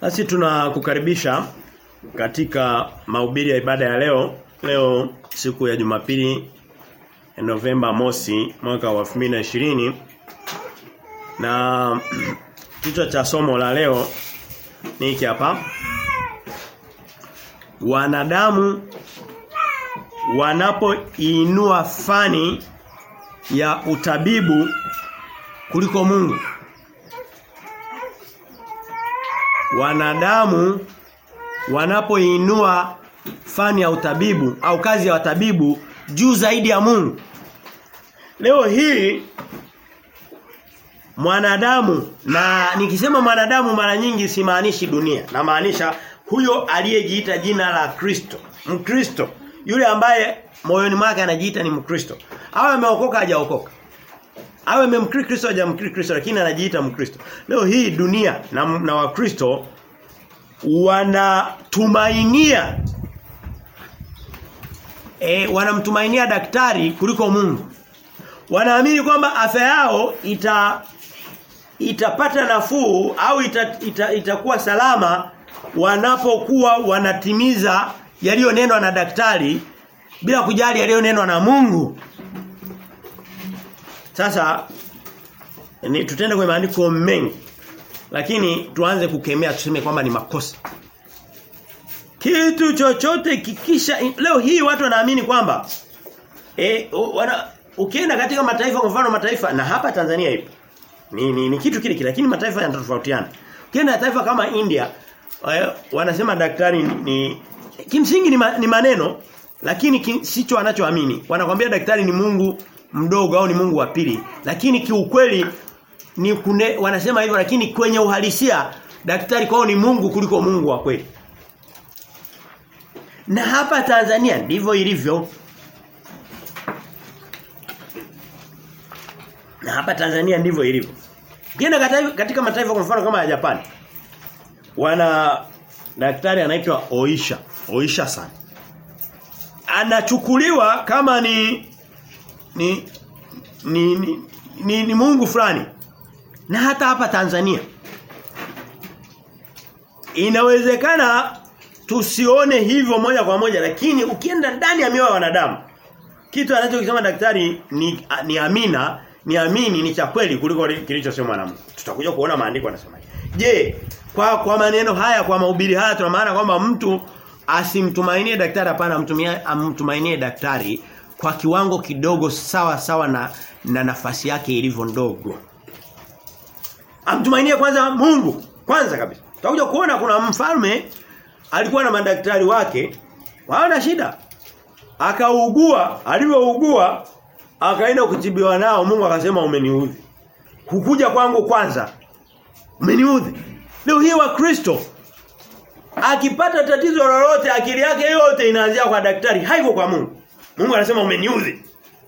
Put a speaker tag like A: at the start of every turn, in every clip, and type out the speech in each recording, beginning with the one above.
A: Basi tunakukaribisha katika mahubiri ya ibada ya leo. Leo siku ya Jumapili Novemba mosi mwaka wa 2020 na kichwa cha somo la leo ni hiki hapa. Wanadamu wanapoinua fani ya utabibu kuliko Mungu. Wanadamu wanapoinua fani ya utabibu au kazi ya watabibu juu zaidi ya Mungu. Leo hii mwanadamu na nikisema mwanadamu mara nyingi simaanishi dunia na maanisha huyo aliyejiita jina la Kristo Mkristo yule ambaye moyoni mwake anajiita ni Mkristo awe ameokoka hajaokoka awe amemkiri Kristo hajamkiri Kristo lakini anajiita Mkristo leo hii dunia na, na wakristo wanatumainia e, wanamtumainia daktari kuliko Mungu wanaamini kwamba afya yao ita itapata nafuu au ita, ita, itakuwa salama wanapokuwa wanatimiza yaliyonenwa na daktari bila kujali yaliyonenwa na Mungu. Sasa ni tutende kwenye maandiko mengi. Lakini tuanze kukemea tuseme kwamba ni makosa. Kitu chochote kikisha leo hii watu wanaamini kwamba eh wana ukienda katika mataifa kwa mfano mataifa na hapa Tanzania ipo ni, ni, ni kitu kile kile lakini mataifa yanatofautiana. Ukienda taifa kama India wanasema daktari ni, ni kimsingi ni, ma, ni maneno lakini ki, sicho wanachoamini. Wanakwambia daktari ni Mungu mdogo au ni Mungu wa pili lakini kiukweli ni kune, wanasema hivyo lakini kwenye uhalisia daktari kwao ni Mungu kuliko Mungu wa kweli. Na hapa Tanzania ndivyo ilivyo. Na hapa Tanzania ndivyo ilivyo. Ukienda katika mataifa kwa mfano kama ya Japan wana daktari anaitwa Oisha, Oisha sana. Anachukuliwa kama ni ni ni, ni, ni, ni Mungu fulani. Na hata hapa Tanzania inawezekana tusione hivyo moja kwa moja lakini ukienda ndani ya mioyo ya wanadamu kitu anachokisema daktari ni ni amina ni amini ni cha kweli kuliko kilichosemwa na Mungu. Tutakuja kuona maandiko yanasema. Je, kwa kwa maneno haya kwa mahubiri haya tuna maana kwamba mtu asimtumainie daktari hapana amtumia amtumainie daktari kwa kiwango kidogo sawa sawa na na nafasi yake ilivyo ndogo. Amtumainie kwanza Mungu kwanza kabisa. Tutakuja kuona kuna mfalme alikuwa na madaktari wake hawana shida. Akaugua, alivyougua akaenda kutibiwa nao Mungu akasema umeniudhi. Hukuja kwangu kwanza. Umeniudhi. Leo hii wa Kristo akipata tatizo lolote akili yake yote inaanzia kwa daktari, haiko kwa Mungu. Mungu anasema umeniudhi.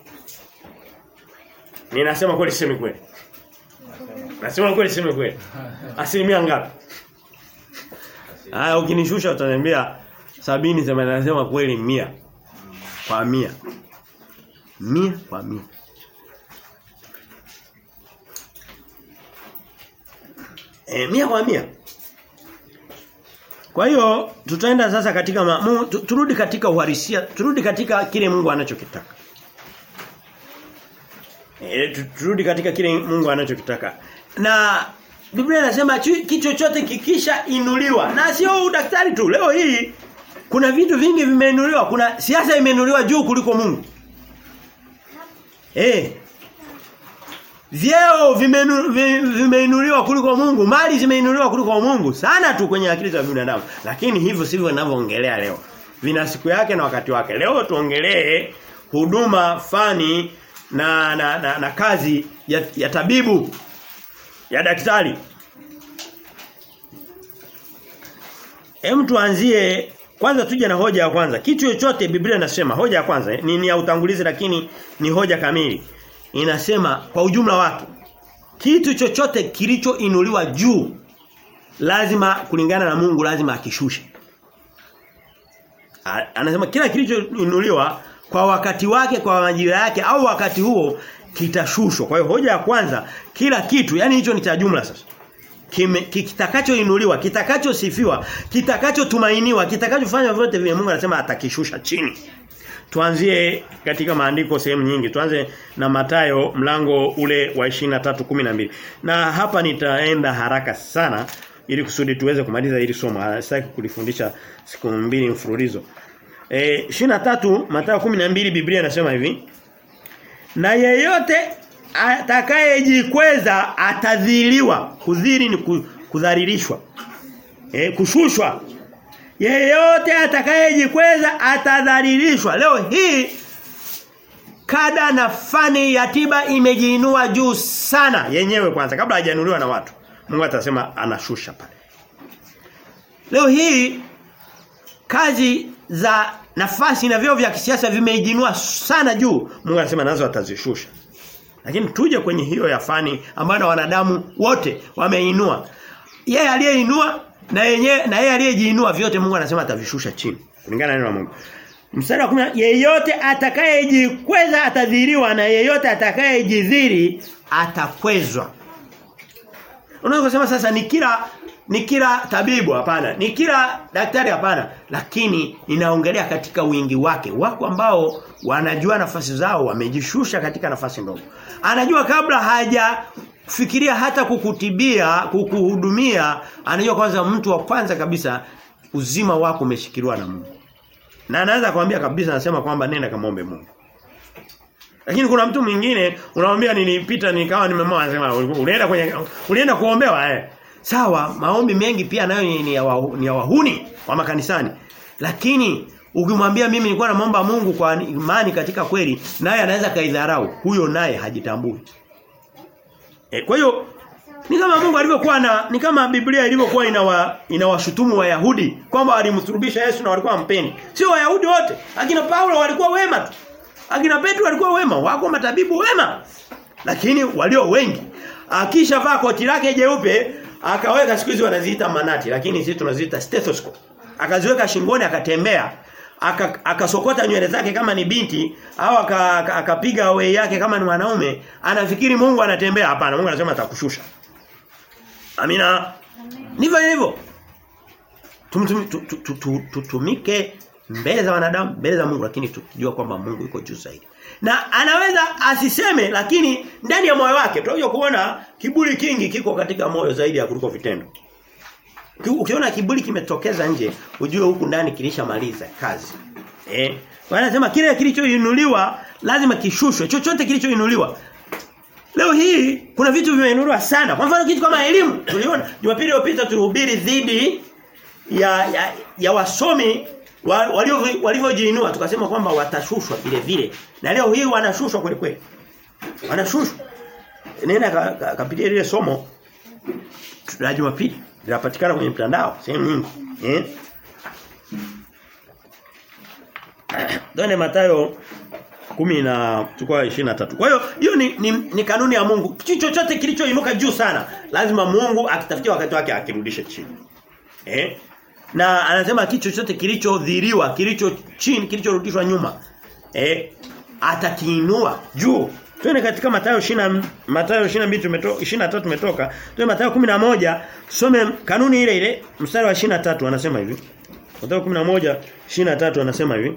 A: Ninasema kweli sema kweli. Nasema kweli sema kweli. Asilimia ngapi? Haya ukinishusha utaniambia sabini sema nasema kweli mia kwa mia mia kwa mia. E, mia kwa mia. Kwa hiyo tutaenda sasa katika ma, mu, turudi katika uhalisia, turudi katika kile Mungu anachokitaka. E, turudi katika kile Mungu anachokitaka. Na Biblia inasema kitu chochote kikisha inuliwa. Na sio daktari tu. Leo hii kuna vitu vingi vimeinuliwa, kuna siasa imeinuliwa juu kuliko Mungu. Eh. Vyeo vimeinuliwa kuliko Mungu, mali zimeinuliwa kuliko Mungu sana tu kwenye akili za binadamu. Lakini hivyo sivyo ninavyoongelea leo. Vina siku yake na wakati wake. Leo tuongelee huduma fani na na, na, na kazi ya, ya tabibu ya daktari. Hem tuanzie kwanza tuje na hoja ya kwanza. Kitu chochote Biblia inasema hoja ya kwanza ni, ni ya utangulizi lakini ni hoja kamili. Inasema kwa ujumla wake kitu chochote kilichoinuliwa juu lazima kulingana na Mungu lazima akishushe. Anasema kila kilichoinuliwa kwa wakati wake kwa majira yake au wakati huo kitashushwa. Kwa hiyo hoja ya kwanza kila kitu yani hicho ni cha jumla sasa. kitakachoinuliwa, kitakachosifiwa, kitakachotumainiwa, kitakachofanya vyote vile Mungu anasema atakishusha chini. Tuanzie katika maandiko sehemu nyingi. Tuanze na Matayo mlango ule wa 23:12. Na hapa nitaenda haraka sana ili kusudi tuweze kumaliza hili somo. Sitaki kulifundisha siku mbili mfululizo. Eh 23 Mathayo 12 Biblia inasema hivi. Na yeyote atakayejikweza atadhiliwa. Kudhili ni kudhalilishwa. Eh kushushwa. Yeyote atakayejikweza atadhalilishwa. Leo hii kada na fani ya tiba imejiinua juu sana yenyewe kwanza kabla hajanunuliwa na watu. Mungu atasema anashusha pale. Leo hii kazi za nafasi na vyeo vya kisiasa vimeijinua sana juu. Mungu anasema nazo atazishusha. Lakini tuje kwenye hiyo ya fani ambayo wanadamu wote wameinua. Yeye aliyeinua na yeye na yeye aliyejiinua vyote Mungu anasema atavishusha chini. Kulingana na neno la Mungu. Mstari wa 10 yeyote atakayejikweza atadhiriwa na yeyote atakayejidhiri atakwezwa. Unaweza kusema sasa ni kila ni kila tabibu hapana, ni kila daktari hapana, lakini ninaongelea katika wingi wake. Wako ambao wanajua nafasi zao wamejishusha katika nafasi ndogo. Anajua kabla haja fikiria hata kukutibia, kukuhudumia, anajua kwanza mtu wa kwanza kabisa uzima wako umeshikiliwa na Mungu. Na anaanza kumwambia kabisa anasema kwamba nenda kamombe Mungu. Lakini kuna mtu mwingine unamwambia nilipita nikawa nimemoa anasema ulienda kwenye ulienda kuombewa eh. Sawa, maombi mengi pia nayo ni ya, wa, ni ya wahuni wa makanisani. Lakini ukimwambia mimi nilikuwa naomba Mungu kwa imani katika kweli, naye anaweza kaidharau. Huyo naye hajitambui. E, kwa hiyo ni kama Mungu alivyokuwa na ni kama Biblia ilivyokuwa inawa inawashutumu Wayahudi kwamba walimsulubisha Yesu na walikuwa wampendi. Sio Wayahudi wote. Akina Paulo walikuwa wema tu. Akina Petro walikuwa wema, wako matabibu wema. Lakini walio wengi akishavaa koti lake jeupe akaweka siku hizi wanaziita manati lakini sisi tunaziita stethoscope. Akaziweka shingoni akatembea akasokota aka nywele zake kama ni binti au akapiga aka, wei yake kama ni mwanaume anafikiri Mungu anatembea hapana Mungu anasema atakushusha Amina ndivyo hivyo tutumike mbele za wanadamu mbele za Mungu lakini tukijua kwamba Mungu yuko juu zaidi na anaweza asiseme lakini ndani ya moyo wake tunajua kuona kiburi kingi kiko katika moyo zaidi ya kuliko vitendo Ukiona kiburi kimetokeza nje, ujue huku ndani kilishamaliza kazi. Eh? Wanasema kile kilichoinuliwa lazima kishushwe. Chochote kilichoinuliwa. Leo hii kuna vitu vimeinuliwa sana. Kwa mfano kitu kama elimu. Tuliona Jumapili iliyopita tulihubiri dhidi ya ya, ya wasomi walivyojiinua wa, tukasema kwamba watashushwa vile vile. Na leo hii wanashushwa kweli kweli. Wanashushwa. Nenda kapitia ka, ka ile somo la Jumapili linapatikana kwenye mtandao sehemu nyingi eh Done Mathayo kumi na chukua 23. Kwa hiyo hiyo ni, ni, ni kanuni ya Mungu. Kitu chochote kilichoinuka juu sana lazima Mungu akitafutia wakati wake akirudishe chini. Eh? Na anasema kitu chochote kilichodhiriwa, kilicho chini, kilichorudishwa nyuma, eh atakiinua juu. Twende katika Mathayo 20 Mathayo 22 tumetoka 23 tumetoka. Twende Mathayo 11 some kanuni ile ile mstari wa 23 anasema hivi. Mathayo 11 23 anasema hivi.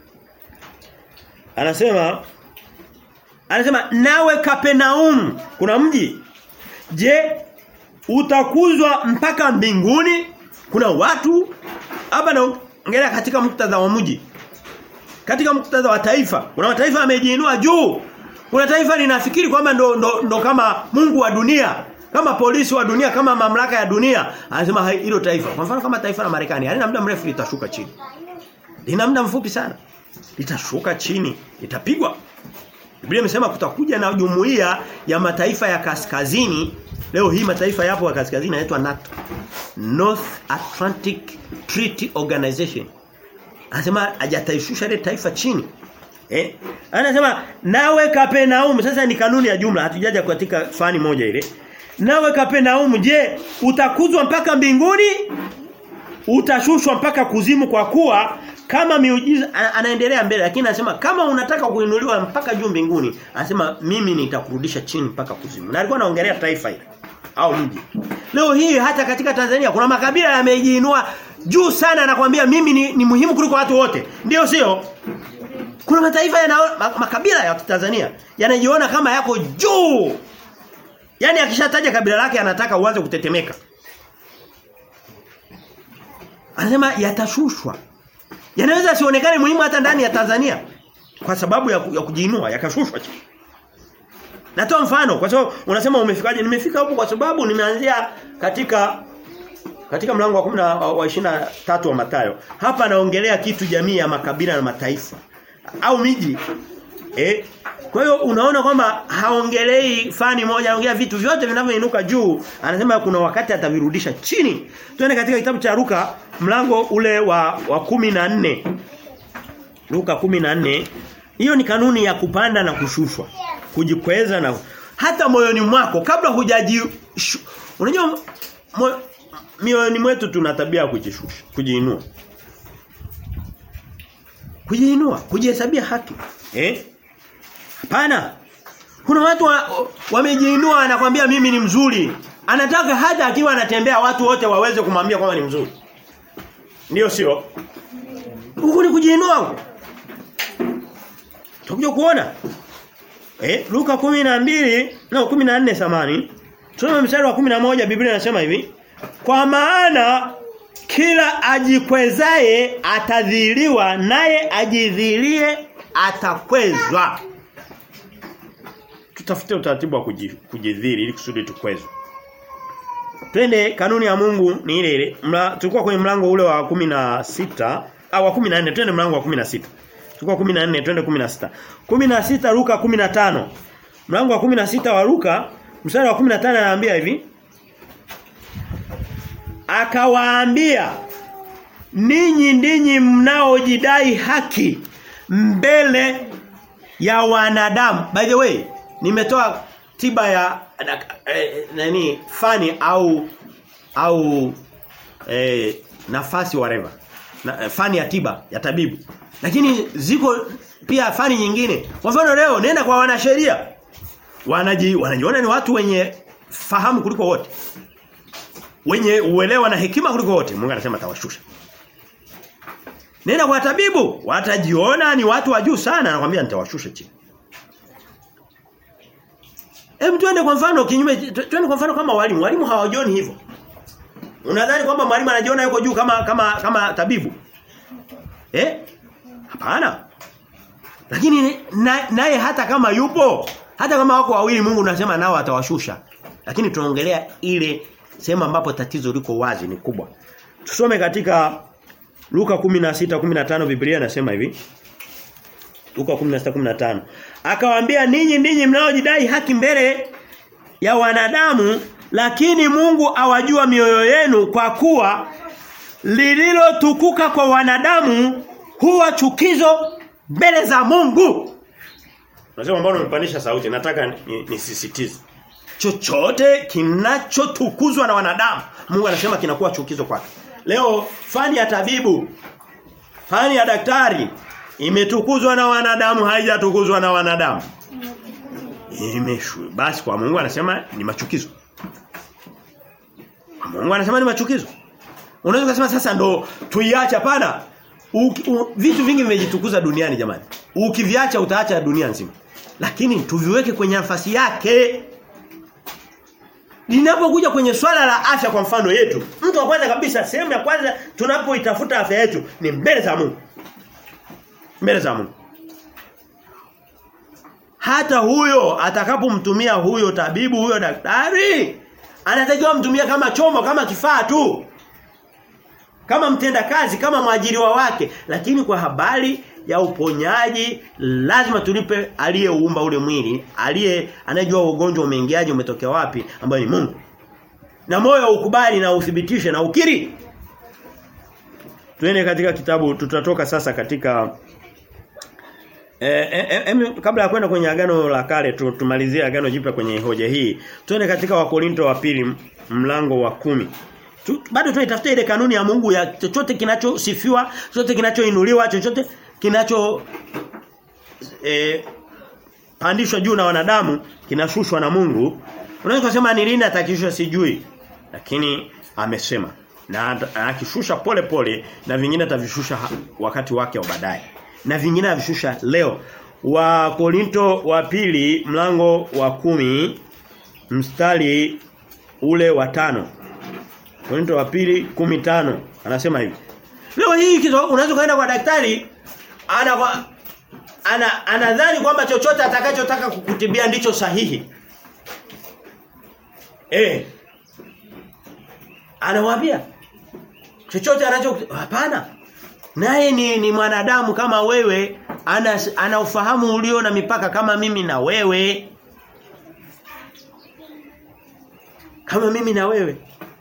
A: Anasema Anasema nawe Kapenaum kuna mji je utakuzwa mpaka mbinguni kuna watu hapa naongelea katika muktadha wa mji katika muktadha wa taifa kuna mataifa yamejiinua juu kuna taifa linafikiri kwamba ndo, ndo, ndo kama Mungu wa dunia kama polisi wa dunia kama mamlaka ya dunia anasema hilo taifa kwa mfano kama taifa la Marekani halina muda mrefu litashuka chini lina muda mfupi sana litashuka chini litapigwa Biblia imesema kutakuja na jumuiya ya mataifa ya kaskazini leo hii mataifa yapo ya kaskazini yanaitwa NATO North Atlantic Treaty Organization anasema hajataishusha ile taifa chini eh anasema nawe Kapenaum sasa ni kanuni ya jumla hatujaja katika fani moja ile nawe Kapenaum je utakuzwa mpaka mbinguni utashushwa mpaka kuzimu kwa kuwa kama miujiza anaendelea mbele lakini anasema kama unataka kuinuliwa mpaka juu mbinguni anasema mimi nitakurudisha chini mpaka kuzimu na alikuwa anaongelea taifa hili au mji. Leo hii hata katika Tanzania kuna makabila yamejiinua juu sana nakwambia mimi ni, ni muhimu kuliko watu wote. Ndio sio? Kuna mataifa yana makabila ya Tanzania yanajiona kama yako juu. Yaani akishataja kabila lake anataka uanze kutetemeka. Anasema yatashushwa. Yanaweza sionekane muhimu hata ndani ya Tanzania kwa sababu ya, ya kujiinua yakashushwa chini. Natoa mfano kwa sababu unasema umefikaje? Nimefika huko kwa sababu nimeanzia katika katika mlango wa 10 wa 23 wa Mathayo. Hapa anaongelea kitu jamii ya makabila na mataifa au miji. Eh? Kwa hiyo unaona kwamba haongelei fani moja, anaongelea vitu vyote vinavyoinuka juu. Anasema kuna wakati atavirudisha chini. Twende katika kitabu cha Luka mlango ule wa wa 14. Luka 14. Hiyo ni kanuni ya kupanda na kushushwa. Kujikweza na hata moyoni mwako kabla hujaji unajua mo, mioyoni mwetu tuna tabia ya kujishusha, kujiinua. Kujiinua, kujihesabia haki. Eh? Hapana. Kuna watu wamejiinua wa anakwambia mimi ni mzuri. Anataka hata akiwa anatembea watu wote waweze kumwambia kwamba ni mzuri. Ndio sio? Huko ni kujiinua huko. Tutakuja kuona. Eh, Luka 12, no 14 samani. Tusome mstari wa 11 Biblia inasema hivi. Kwa maana kila ajikwezaye atadhiliwa naye ajidhilie atakwezwa. Tutafute utaratibu wa kujidhili ili kusudi tukwezwe. Twende kanuni ya Mungu ni ile ile. Tulikuwa kwenye mlango ule wa 16 au wa 14 twende mlango wa 16. Tulikuwa 14 twende 16. 16 Luka 15. Mlango wa 16 wa Luka mstari wa 15 anaambia hivi. Akawaambia ninyi ndinyi mnaojidai haki mbele ya wanadamu. By the way, nimetoa tiba ya eh, nani fani au au eh, nafasi whatever. Na, eh, fani ya tiba ya tabibu. Lakini ziko pia fani nyingine. Kwa mfano leo nenda kwa wanasheria. Wanaji wanajiona ni watu wenye fahamu kuliko wote. Wenye uelewa na hekima kuliko wote. Mungu anasema atawashusha. Nenda kwa tabibu, watajiona ni watu wa juu sana, anakuambia nitawashusha chini. Hebu twende kwa mfano kinyume twende kwa mfano kama walimu. Walimu hawajioni hivyo. Unadhani kwamba mwalimu anajiona yuko juu kama kama kama tabibu? Eh? Hapana. Lakini naye na hata kama yupo, hata kama wako wawili Mungu unasema nao atawashusha. Lakini tunaongelea ile sehemu ambapo tatizo liko wazi ni kubwa. Tusome katika Luka 16:15 Biblia inasema hivi. Luka 16:15. Akawaambia ninyi ninyi mnaojidai haki mbele ya wanadamu lakini Mungu awajua mioyo yenu kwa kuwa lililotukuka kwa wanadamu huwa chukizo mbele za Mungu. Unasema mbona umepandisha sauti? Nataka nisisitize. Ni Chochote kinachotukuzwa na wanadamu, Mungu anasema kinakuwa chukizo kwake. Leo fani ya tabibu, fani ya daktari imetukuzwa na wanadamu, haijatukuzwa na wanadamu. Imeshu. Basi kwa Mungu anasema ni machukizo. Kwa Mungu anasema ni machukizo. Unaweza kusema sasa ndo tuiache hapana. Vitu vingi vimejitukuza duniani jamani. Ukiviacha utaacha dunia nzima. Lakini tuviweke kwenye nafasi yake. Linapokuja kwenye swala la afya kwa mfano yetu, mtu wa kwanza kabisa sehemu ya kwanza tunapoitafuta afya yetu ni mbele za Mungu. Mbele za Mungu. Hata huyo atakapomtumia huyo tabibu huyo daktari anatakiwa mtumia kama chombo kama kifaa tu. Kama mtenda kazi kama mwajiriwa wake lakini kwa habari ya uponyaji lazima tulipe aliyeumba ule mwili aliye anayejua ugonjwa umeingiaje umetokea wapi ambaye ni Mungu na moyo ukubali na uthibitishe na ukiri Tuende katika kitabu tutatoka sasa katika eh, eh, eh, kabla ya kwenda kwenye agano la kale tumalizie agano jipya kwenye hoja hii. Tuende katika wakorinto wa pili mlango wa kumi tu, bado tunaitafuta ile kanuni ya Mungu ya chochote kinachosifiwa, chochote kinachoinuliwa, chochote kinacho eh, pandishwa juu na wanadamu kinashushwa na Mungu. Unaweza kusema ni lini atakishusha sijui. Lakini amesema na akishusha pole pole na vingine atavishusha wakati wake wa baadaye. Na vingine avishusha leo. Wa Korinto wa pili mlango wa kumi mstari ule wa tano Korinto wa pili kumi tano anasema hivi. Leo hii kizo unaweza kaenda kwa daktari ana ana anadhani kwamba chochote atakachotaka kukutibia ndicho sahihi. Eh. Anawaambia chochote anacho hapana. Naye ni, ni mwanadamu kama wewe ana ana ufahamu ulio na mipaka kama mimi na wewe. Kama mimi na wewe.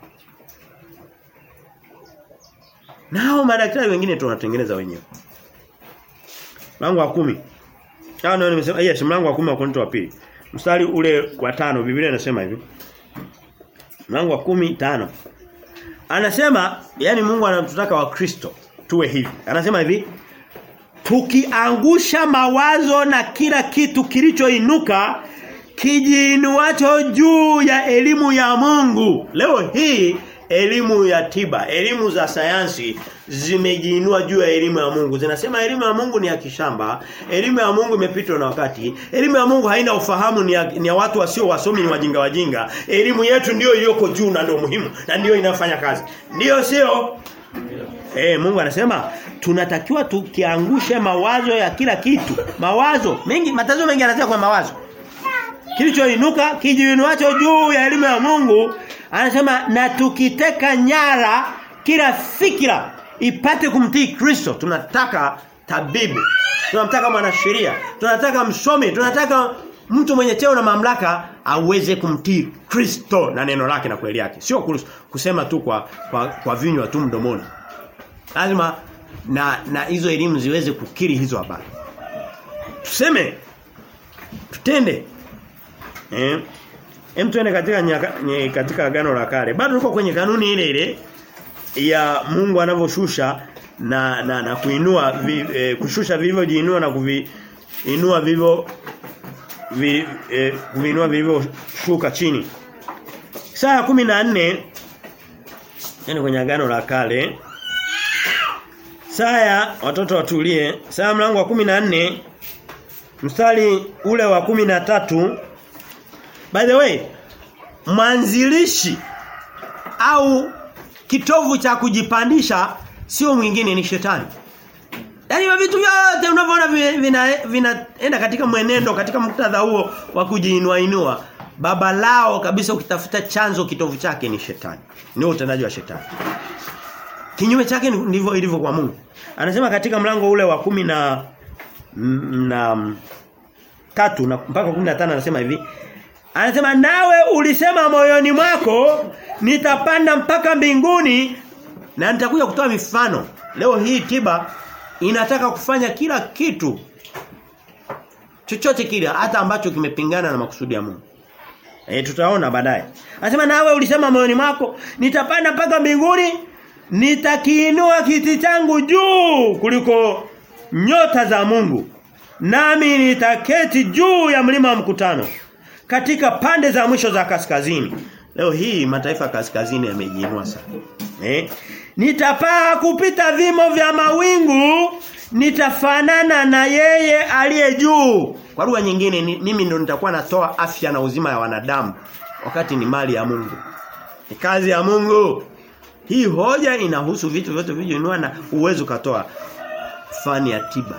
A: Nao madaktari wengine tunatengeneza wenyewe. Mlango wa kumi Ah no nimesema yes mlango wa kumi wa Korinto wa pili. Mstari ule wa tano Biblia inasema hivi. Mlango wa kumi tano Anasema yani Mungu anatutaka wa Kristo tuwe hivi. Anasema hivi tukiangusha mawazo na kila kitu kilichoinuka kijiinuacho juu ya elimu ya Mungu. Leo hii elimu ya tiba, elimu za sayansi zimejiinua juu ya elimu ya Mungu. Zinasema elimu ya Mungu ni ya kishamba, elimu ya Mungu imepitwa na wakati. Elimu ya Mungu haina ufahamu ni ya, ni ya watu wasio wasomi ni wajinga wajinga. Elimu yetu ndiyo iliyoko juu na ndio muhimu na ndiyo inafanya kazi. Ndiyo sio? Eh Mungu anasema tunatakiwa tukiangushe mawazo ya kila kitu. Mawazo mengi matazo mengi anasema kwa mawazo. Kilichoinuka kijiinuacho juu ya elimu ya Mungu anasema na tukiteka nyara kila fikira ipate kumtii Kristo. Tunataka tabibu. Tunamtaka mwanasheria. Tunataka msomi. Tunataka mtu mwenye cheo na mamlaka aweze kumtii Kristo na neno lake na kweli yake. Sio kusema tu kwa kwa, kwa vinywa tu mdomoni. Lazima na na hizo elimu ziweze kukiri hizo habari. Tuseme tutende. Eh? Hem tuende katika nyaka, nye, katika agano la kale. Bado tuko kwenye kanuni ile ile ya Mungu anavyoshusha na na, na kuinua vi, e, kushusha vilivyojiinua na kuviinua vivyo vi, e, kuvinua vilivyoshuka chini. Saa 14 yani kwenye agano la kale Saya watoto watulie. Saya mlango wa 14 mstari ule wa 13 By the way, mwanzilishi au kitovu cha kujipandisha sio mwingine ni shetani. Yaani vitu vyote unavyoona vinaenda vina, vina katika mwenendo katika muktadha huo wa kujiinua inua baba lao kabisa ukitafuta chanzo kitovu chake ni shetani. Ni utendaji wa shetani. Kinyume chake ndivyo ilivyo kwa Mungu. Anasema katika mlango ule wa kumi na na tatu na mpaka 15 anasema hivi Anasema nawe ulisema moyoni mwako nitapanda mpaka mbinguni na nitakuja kutoa mifano. Leo hii tiba inataka kufanya kila kitu chochote kile hata ambacho kimepingana na makusudi ya Mungu. Eh tutaona baadaye. Anasema nawe ulisema moyoni mwako nitapanda mpaka mbinguni nitakiinua kiti changu juu kuliko nyota za Mungu. Nami nitaketi juu ya mlima wa mkutano katika pande za mwisho za kaskazini. Leo hii mataifa ya kaskazini yamejiinua sana. Eh? Nitapaa kupita vimo vya mawingu, nitafanana na yeye aliye juu. Kwa lugha nyingine ni, mimi ndo nitakuwa natoa afya na uzima ya wanadamu wakati ni mali ya Mungu. Ni kazi ya Mungu. Hii hoja inahusu vitu vyote vilivyoinua na uwezo katoa fani ya tiba.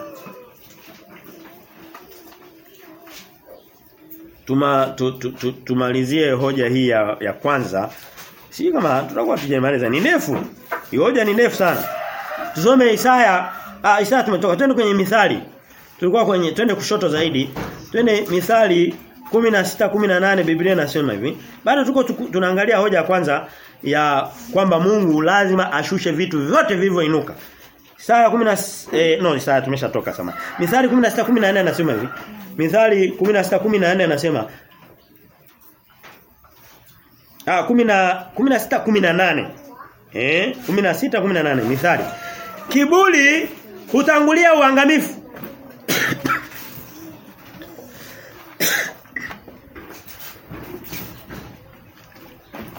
A: Tuma tu, tu, tu, tumalizie hoja hii ya, ya kwanza. Si kama tutakuwa tujamaliza ni ndefu. Hii hoja ni ndefu sana. Tusome Isaya, ah Isaya tumetoka twende kwenye mithali. Tulikuwa kwenye twende kushoto zaidi. Twende mithali 16 18 Biblia inasema hivi. Bado tuko tunaangalia hoja ya kwanza ya kwamba Mungu lazima ashushe vitu vyote vilivyoinuka. Isaya 10 eh, no Isaya tumeshatoka sama. Mithali 16 14 anasema hivi. Mithali 16 14 anasema Ah 10 16 18. Eh 16 18 Mithali. Kiburi hutangulia uangamifu.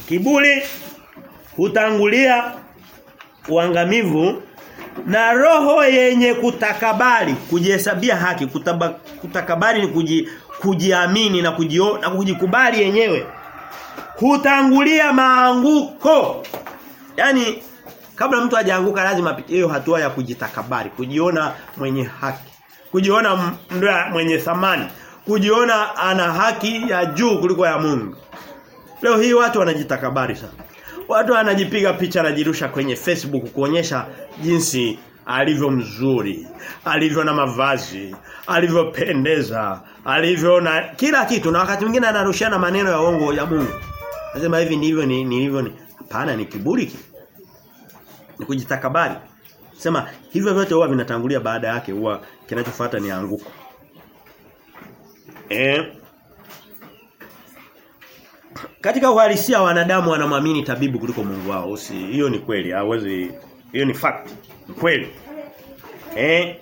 A: Kiburi hutangulia uangamivu na roho yenye kutakabari kujihesabia haki kutaba, kutakabari ni kuji, kujiamini na kujio, na kujikubali yenyewe hutangulia maanguko yani kabla mtu hajaanguka lazima apitie hiyo hatua ya kujitakabari kujiona mwenye haki kujiona mwenye thamani kujiona ana haki ya juu kuliko ya Mungu leo hii watu wanajitakabari sana watu wanajipiga picha anajirusha kwenye Facebook kuonyesha jinsi alivyo mzuri, alivyo na mavazi, alivyopendeza, alivyo na kila kitu na wakati mwingine anarushiana maneno ya uongo ya Mungu. Nasema hivi ndivyo ni nilivyo ni hapana ni kiburi ki. Ni kujitakabari. Sema hivyo vyote huwa vinatangulia baada yake huwa kinachofuata ni anguko. Eh katika uhalisia wanadamu wanamwamini tabibu kuliko Mungu wao. Usi hiyo ni kweli, hawezi hiyo ni fact. Ni kweli. Eh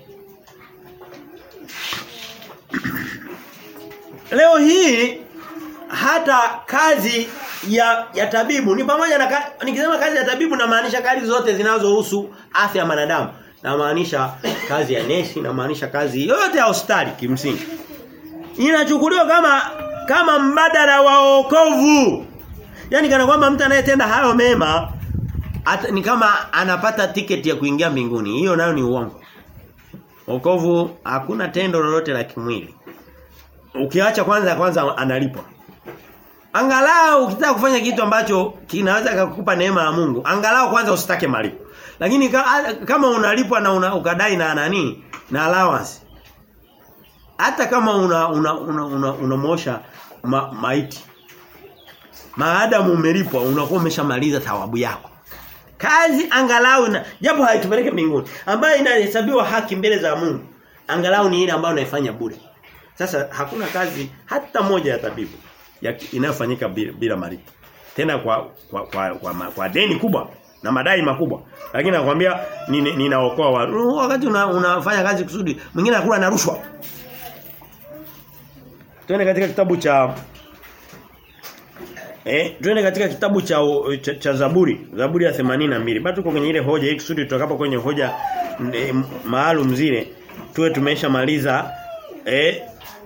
A: Leo hii hata kazi ya ya tabibu ni pamoja na nikisema kazi ya tabibu namaanisha kazi zote zinazohusu afya ya wanadamu. Namaanisha kazi ya nesi, namaanisha kazi yote ya hospitali kimsingi. Inachukuliwa kama kama mbadala wa wokovu. Yaani kana kwamba mtu anayetenda hayo mema at, ni kama anapata tiketi ya kuingia mbinguni. Hiyo nayo ni uongo. Wokovu hakuna tendo lolote la kimwili. Ukiacha kwanza kwanza analipwa. Angalau ukitaka kufanya kitu ambacho kinaweza kukupa neema ya Mungu, angalau kwanza usitake malipo. Lakini kama unalipwa na una, ukadai na nani na allowance. Hata kama una una una, una, una ma, maiti. Maadamu umelipwa unakuwa umeshamaliza thawabu yako. Kazi angalau na japo haitupeleke mbinguni ambayo inahesabiwa haki mbele za Mungu. Angalau ni ile ambayo unaifanya bure. Sasa hakuna kazi hata moja ya tabibu ya inayofanyika bila, bila malipo. Tena kwa kwa, kwa, kwa, kwa, kwa deni kubwa na madai makubwa. Lakini nakwambia ninaokoa ni wakati una, unafanya kazi kusudi mwingine anakula na rushwa. Tuende katika kitabu cha Eh, tuende katika kitabu cha, cha, cha Zaburi, Zaburi ya 82. Bado tuko kwenye ile hoja hii kusudi tutakapo kwenye hoja e, maalum zile tuwe tumeshamaliza eh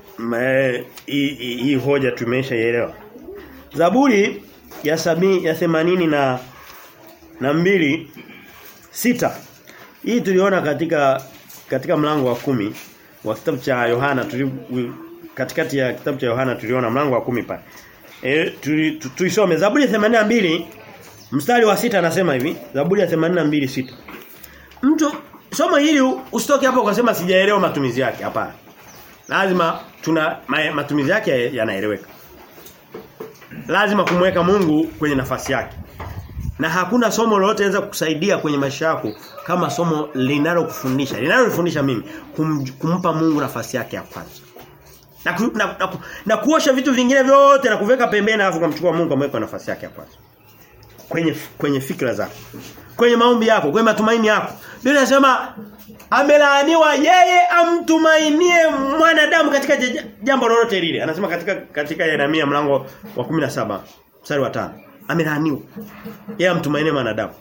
A: hii hoja tumeshaelewa. Zaburi ya sabi, ya 80 na na mbili sita hii tuliona katika katika mlango wa kumi wa kitabu cha Yohana tuli, katikati ya kitabu cha Yohana tuliona mlango wa kumi pale. E, tuisome Zaburi ya 82 mstari wa sita anasema hivi Zaburi ya 82 sita Mtu somo hili usitoke hapo ukasema sijaelewa matumizi yake hapana lazima tuna matumizi yake yanaeleweka lazima kumweka Mungu kwenye nafasi yake na hakuna somo lolote linaweza kukusaidia kwenye maisha yako kama somo linalokufundisha linalonifundisha mimi kum, kumpa Mungu nafasi yake ya kwanza na, ku, na, na, na kuosha vitu vingine vyote na kuweka pembeni alafu kumchukua Mungu amweka nafasi yake ya kwanza kwenye kwenye fikra zako kwenye maombi yako kwenye matumaini yako Biblia inasema amelaaniwa yeye amtumainie mwanadamu katika jambo lolote lile anasema katika katika Yeremia mlango wa 17 mstari wa 5 amelaaniwa yeye amtumainie mwanadamu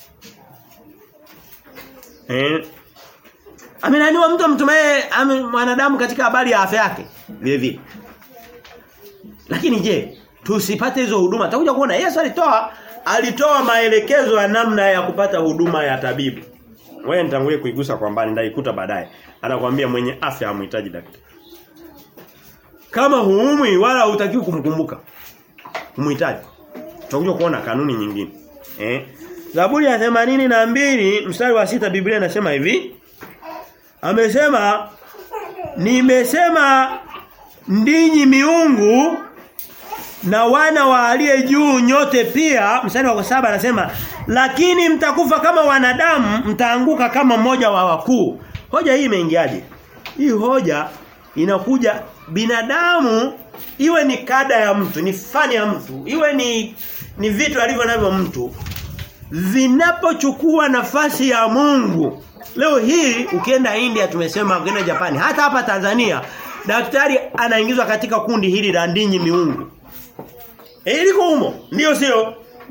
A: eh amelaaniwa mtu amtumaie mwanadamu katika habari ya afya yake vile vile lakini je tusipate hizo huduma tutakuja kuona Yesu alitoa alitoa maelekezo ya namna ya kupata huduma ya tabibu wewe nitangulie kuigusa kwa mbali ndaikuta baadaye. Anakuambia mwenye afya hamhitaji daktari. Kama huumwi wala hutakiwi kumkumbuka. Kumhitaji. Tutakuja kuona kanuni nyingine. Eh? Zaburi ya 82 mstari wa sita Biblia inasema hivi. Amesema nimesema ndinyi miungu na wana wa aliye juu nyote pia mstari wa saba anasema lakini mtakufa kama wanadamu mtaanguka kama mmoja wa wakuu hoja hii imeingiaje hii hoja inakuja binadamu iwe ni kada ya mtu ni fani ya mtu iwe ni ni vitu alivyo navyo mtu vinapochukua nafasi ya Mungu leo hii ukienda India tumesema ukienda Japani hata hapa Tanzania daktari anaingizwa katika kundi hili la ndinyi miungu Eh liko humo. Ndio sio?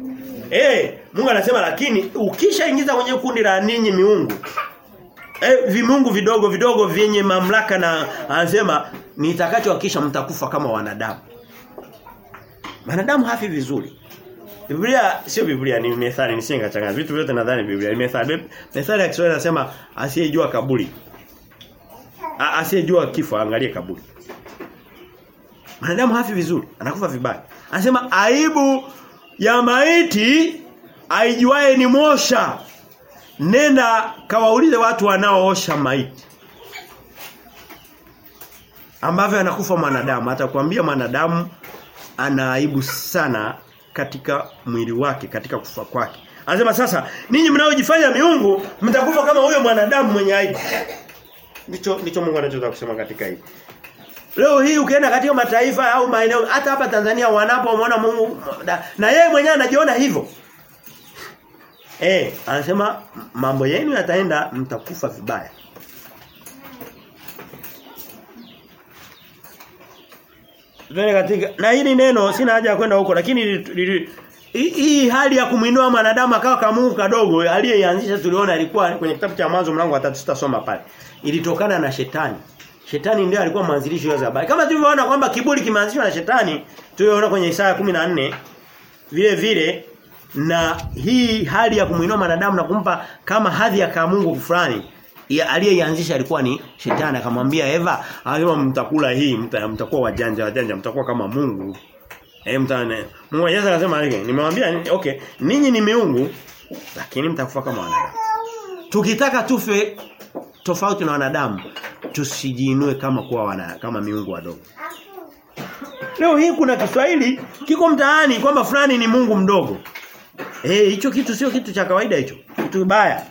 A: Eh, Mungu anasema lakini ukishaingiza kwenye kundi la ninyi miungu eh vimungu vidogo vidogo vyenye mamlaka na anasema nitakachowakisha mtakufa kama wanadamu. Wanadamu hafi vizuri. Biblia sio Biblia ni methali nisinga changa vitu vyote nadhani Biblia ni methali. Methali ya Kiswahili inasema asiyejua kaburi. A- Asiyejua kifo angalie kaburi. Mwanadamu hafi vizuri, anakufa vibaya. Anasema aibu ya maiti aijuae ni mosha. Nenda kawaulize watu wanaoosha maiti. Ambavyo anakufa mwanadamu, atakwambia mwanadamu ana aibu sana katika mwili wake, katika kufa kwake. Anasema sasa, ninyi mnaojifanya miungu, mtakufa kama huyo mwanadamu mwenye aibu. Ndicho ndicho Mungu anachotaka kusema katika hili. Leo hii ukienda katika mataifa au maeneo hata hapa Tanzania wanapomwona Mungu na, na yeye mwenyewe anajiona hivyo. Eh, anasema mambo yenu yataenda mtakufa vibaya. Tuende katika na hili neno sina haja ya kwenda huko lakini li- li- hii hii hali ya kumuinua mwanadamu akawa kama Mungu kadogo aliyeianzisha tuliona alikuwa kwenye kitabu cha mwanzo mlango wa 3 tutasoma pale. Ilitokana na shetani. Shetani ndiye alikuwa mwanzilishi wa habari. Kama tulivyoona kwamba kiburi kimeanzishwa na shetani, tuliona kwenye Isaya 14 vile vile na hii hali ya kumuinua mwanadamu na kumpa kama hadhi ya kama Mungu fulani ya- aliyeianzisha alikuwa ni shetani akamwambia Eva alisema mtakula hii mta, mtakuwa wajanja wajanja mtakuwa kama Mungu eh mtane Mungu Yesu akasema hivi nimewambia okay ninyi ni miungu lakini mtakufa kama wanadamu tukitaka tufe tofauti na wanadamu tusijiinue kama kuwa wana, kama miungu wadogo Leo hii kuna Kiswahili kiko mtaani kwamba fulani ni Mungu mdogo. Eh hicho kitu sio kitu cha kawaida hicho. Kitu kibaya.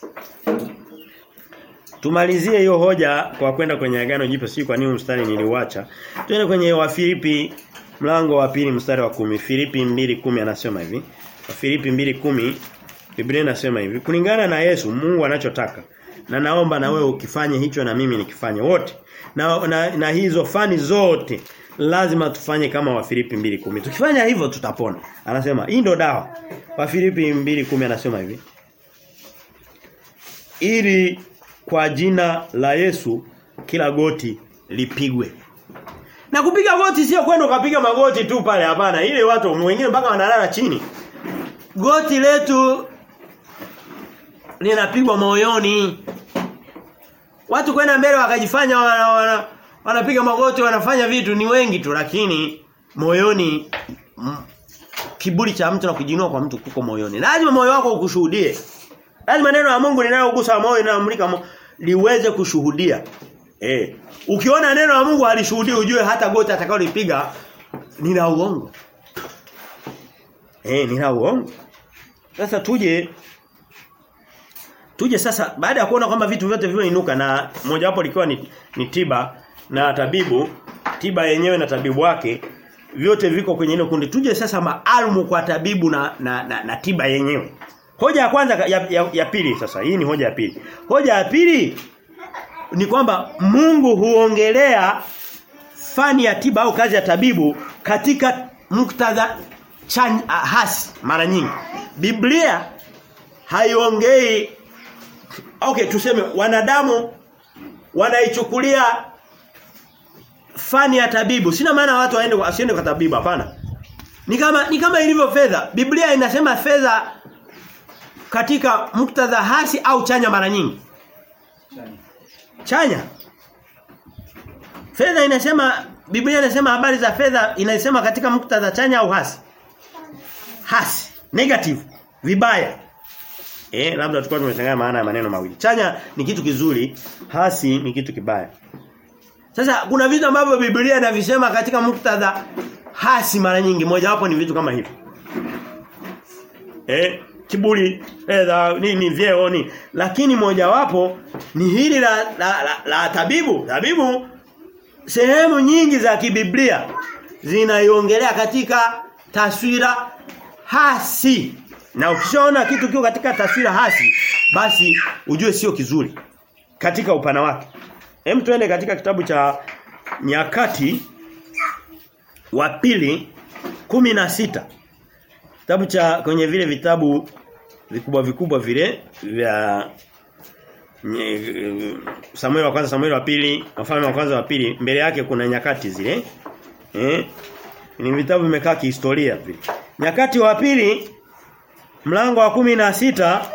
A: Tumalizie hiyo hoja kwa kwenda kwenye agano jipya si kwa nini mstari niliuacha. Twende kwenye Wafilipi mlango wa pili mstari wa kumi Filipi 2:10 anasema hivi. Wafilipi 2:10 Biblia inasema hivi. Kulingana na Yesu Mungu anachotaka. Na naomba na wewe ukifanye hicho na mimi nikifanye wote. Na, na, na hizo fani zote lazima tufanye kama Wafilipi 2:10. Tukifanya hivyo tutapona. Anasema hii ndo dawa. Wafilipi 2:10 anasema hivi. Ili kwa jina la Yesu kila goti lipigwe. Na kupiga goti sio kwenda ukapiga magoti tu pale hapana. Ile watu wengine mpaka wanalala chini. Goti letu linapigwa moyoni. Watu kwenda mbele wakajifanya wana, wana, wanapiga magoti wanafanya vitu ni wengi tu lakini moyoni mm, kiburi cha mtu na kujinua kwa mtu kuko moyoni. Lazima moyo wako ukushuhudie. Lazima neno la Mungu linalogusa moyo linalomulika mo, liweze kushuhudia. Eh. Ukiona neno la Mungu halishuhudii ujue hata goti atakalolipiga ni la uongo. Eh, ni la uongo. Sasa tuje tuje sasa baada ya kuona kwamba vitu vyote vimeinuka na moja wapo likiwa ni, ni tiba na tabibu, tiba yenyewe na tabibu wake vyote viko kwenye ile kundi. Tuje sasa maalumu kwa tabibu na, na, na, na tiba yenyewe. Hoja ya kwanza ya, ya, ya pili sasa. Hii ni hoja ya pili. Hoja ya pili ni kwamba Mungu huongelea fani ya tiba au kazi ya tabibu katika muktadha chan, uh, hasi mara nyingi. Biblia haiongei okay tuseme wanadamu wanaichukulia fani ya tabibu. Sina maana watu waende wasiende kwa tabibu hapana. Ni kama ni kama ilivyo fedha. Biblia inasema fedha katika muktadha hasi au chanya mara nyingi. Chanya. Fedha inasema Biblia inasema habari za fedha inasema katika muktadha chanya au hasi? Hasi, negative, vibaya. Eh, labda tulikuwa tumechanganya maana ya maneno mawili. Chanya ni kitu kizuri, hasi ni kitu kibaya. Sasa kuna vitu ambavyo Biblia inavisema katika muktadha hasi mara nyingi. Moja wapo ni vitu kama hivi. Eh, kiburi, fedha, nini vyeo ni. Lakini mojawapo ni hili la, la, la, la tabibu. Tabibu sehemu nyingi za kibiblia zinaiongelea katika taswira hasi. Na ukishaona kitu kiko katika taswira hasi, basi ujue sio kizuri katika upana wake. Hem tuende katika kitabu cha Nyakati wa pili kumi na sita Kitabu cha kwenye vile vitabu vikubwa vikubwa vile vya nye- Samuel wa kwanza Samuel wa pili wafalme wa kwanza wa pili mbele yake kuna nyakati zile eh ni vitabu vimekaa kihistoria vile nyakati wa pili mlango wa kumi na sita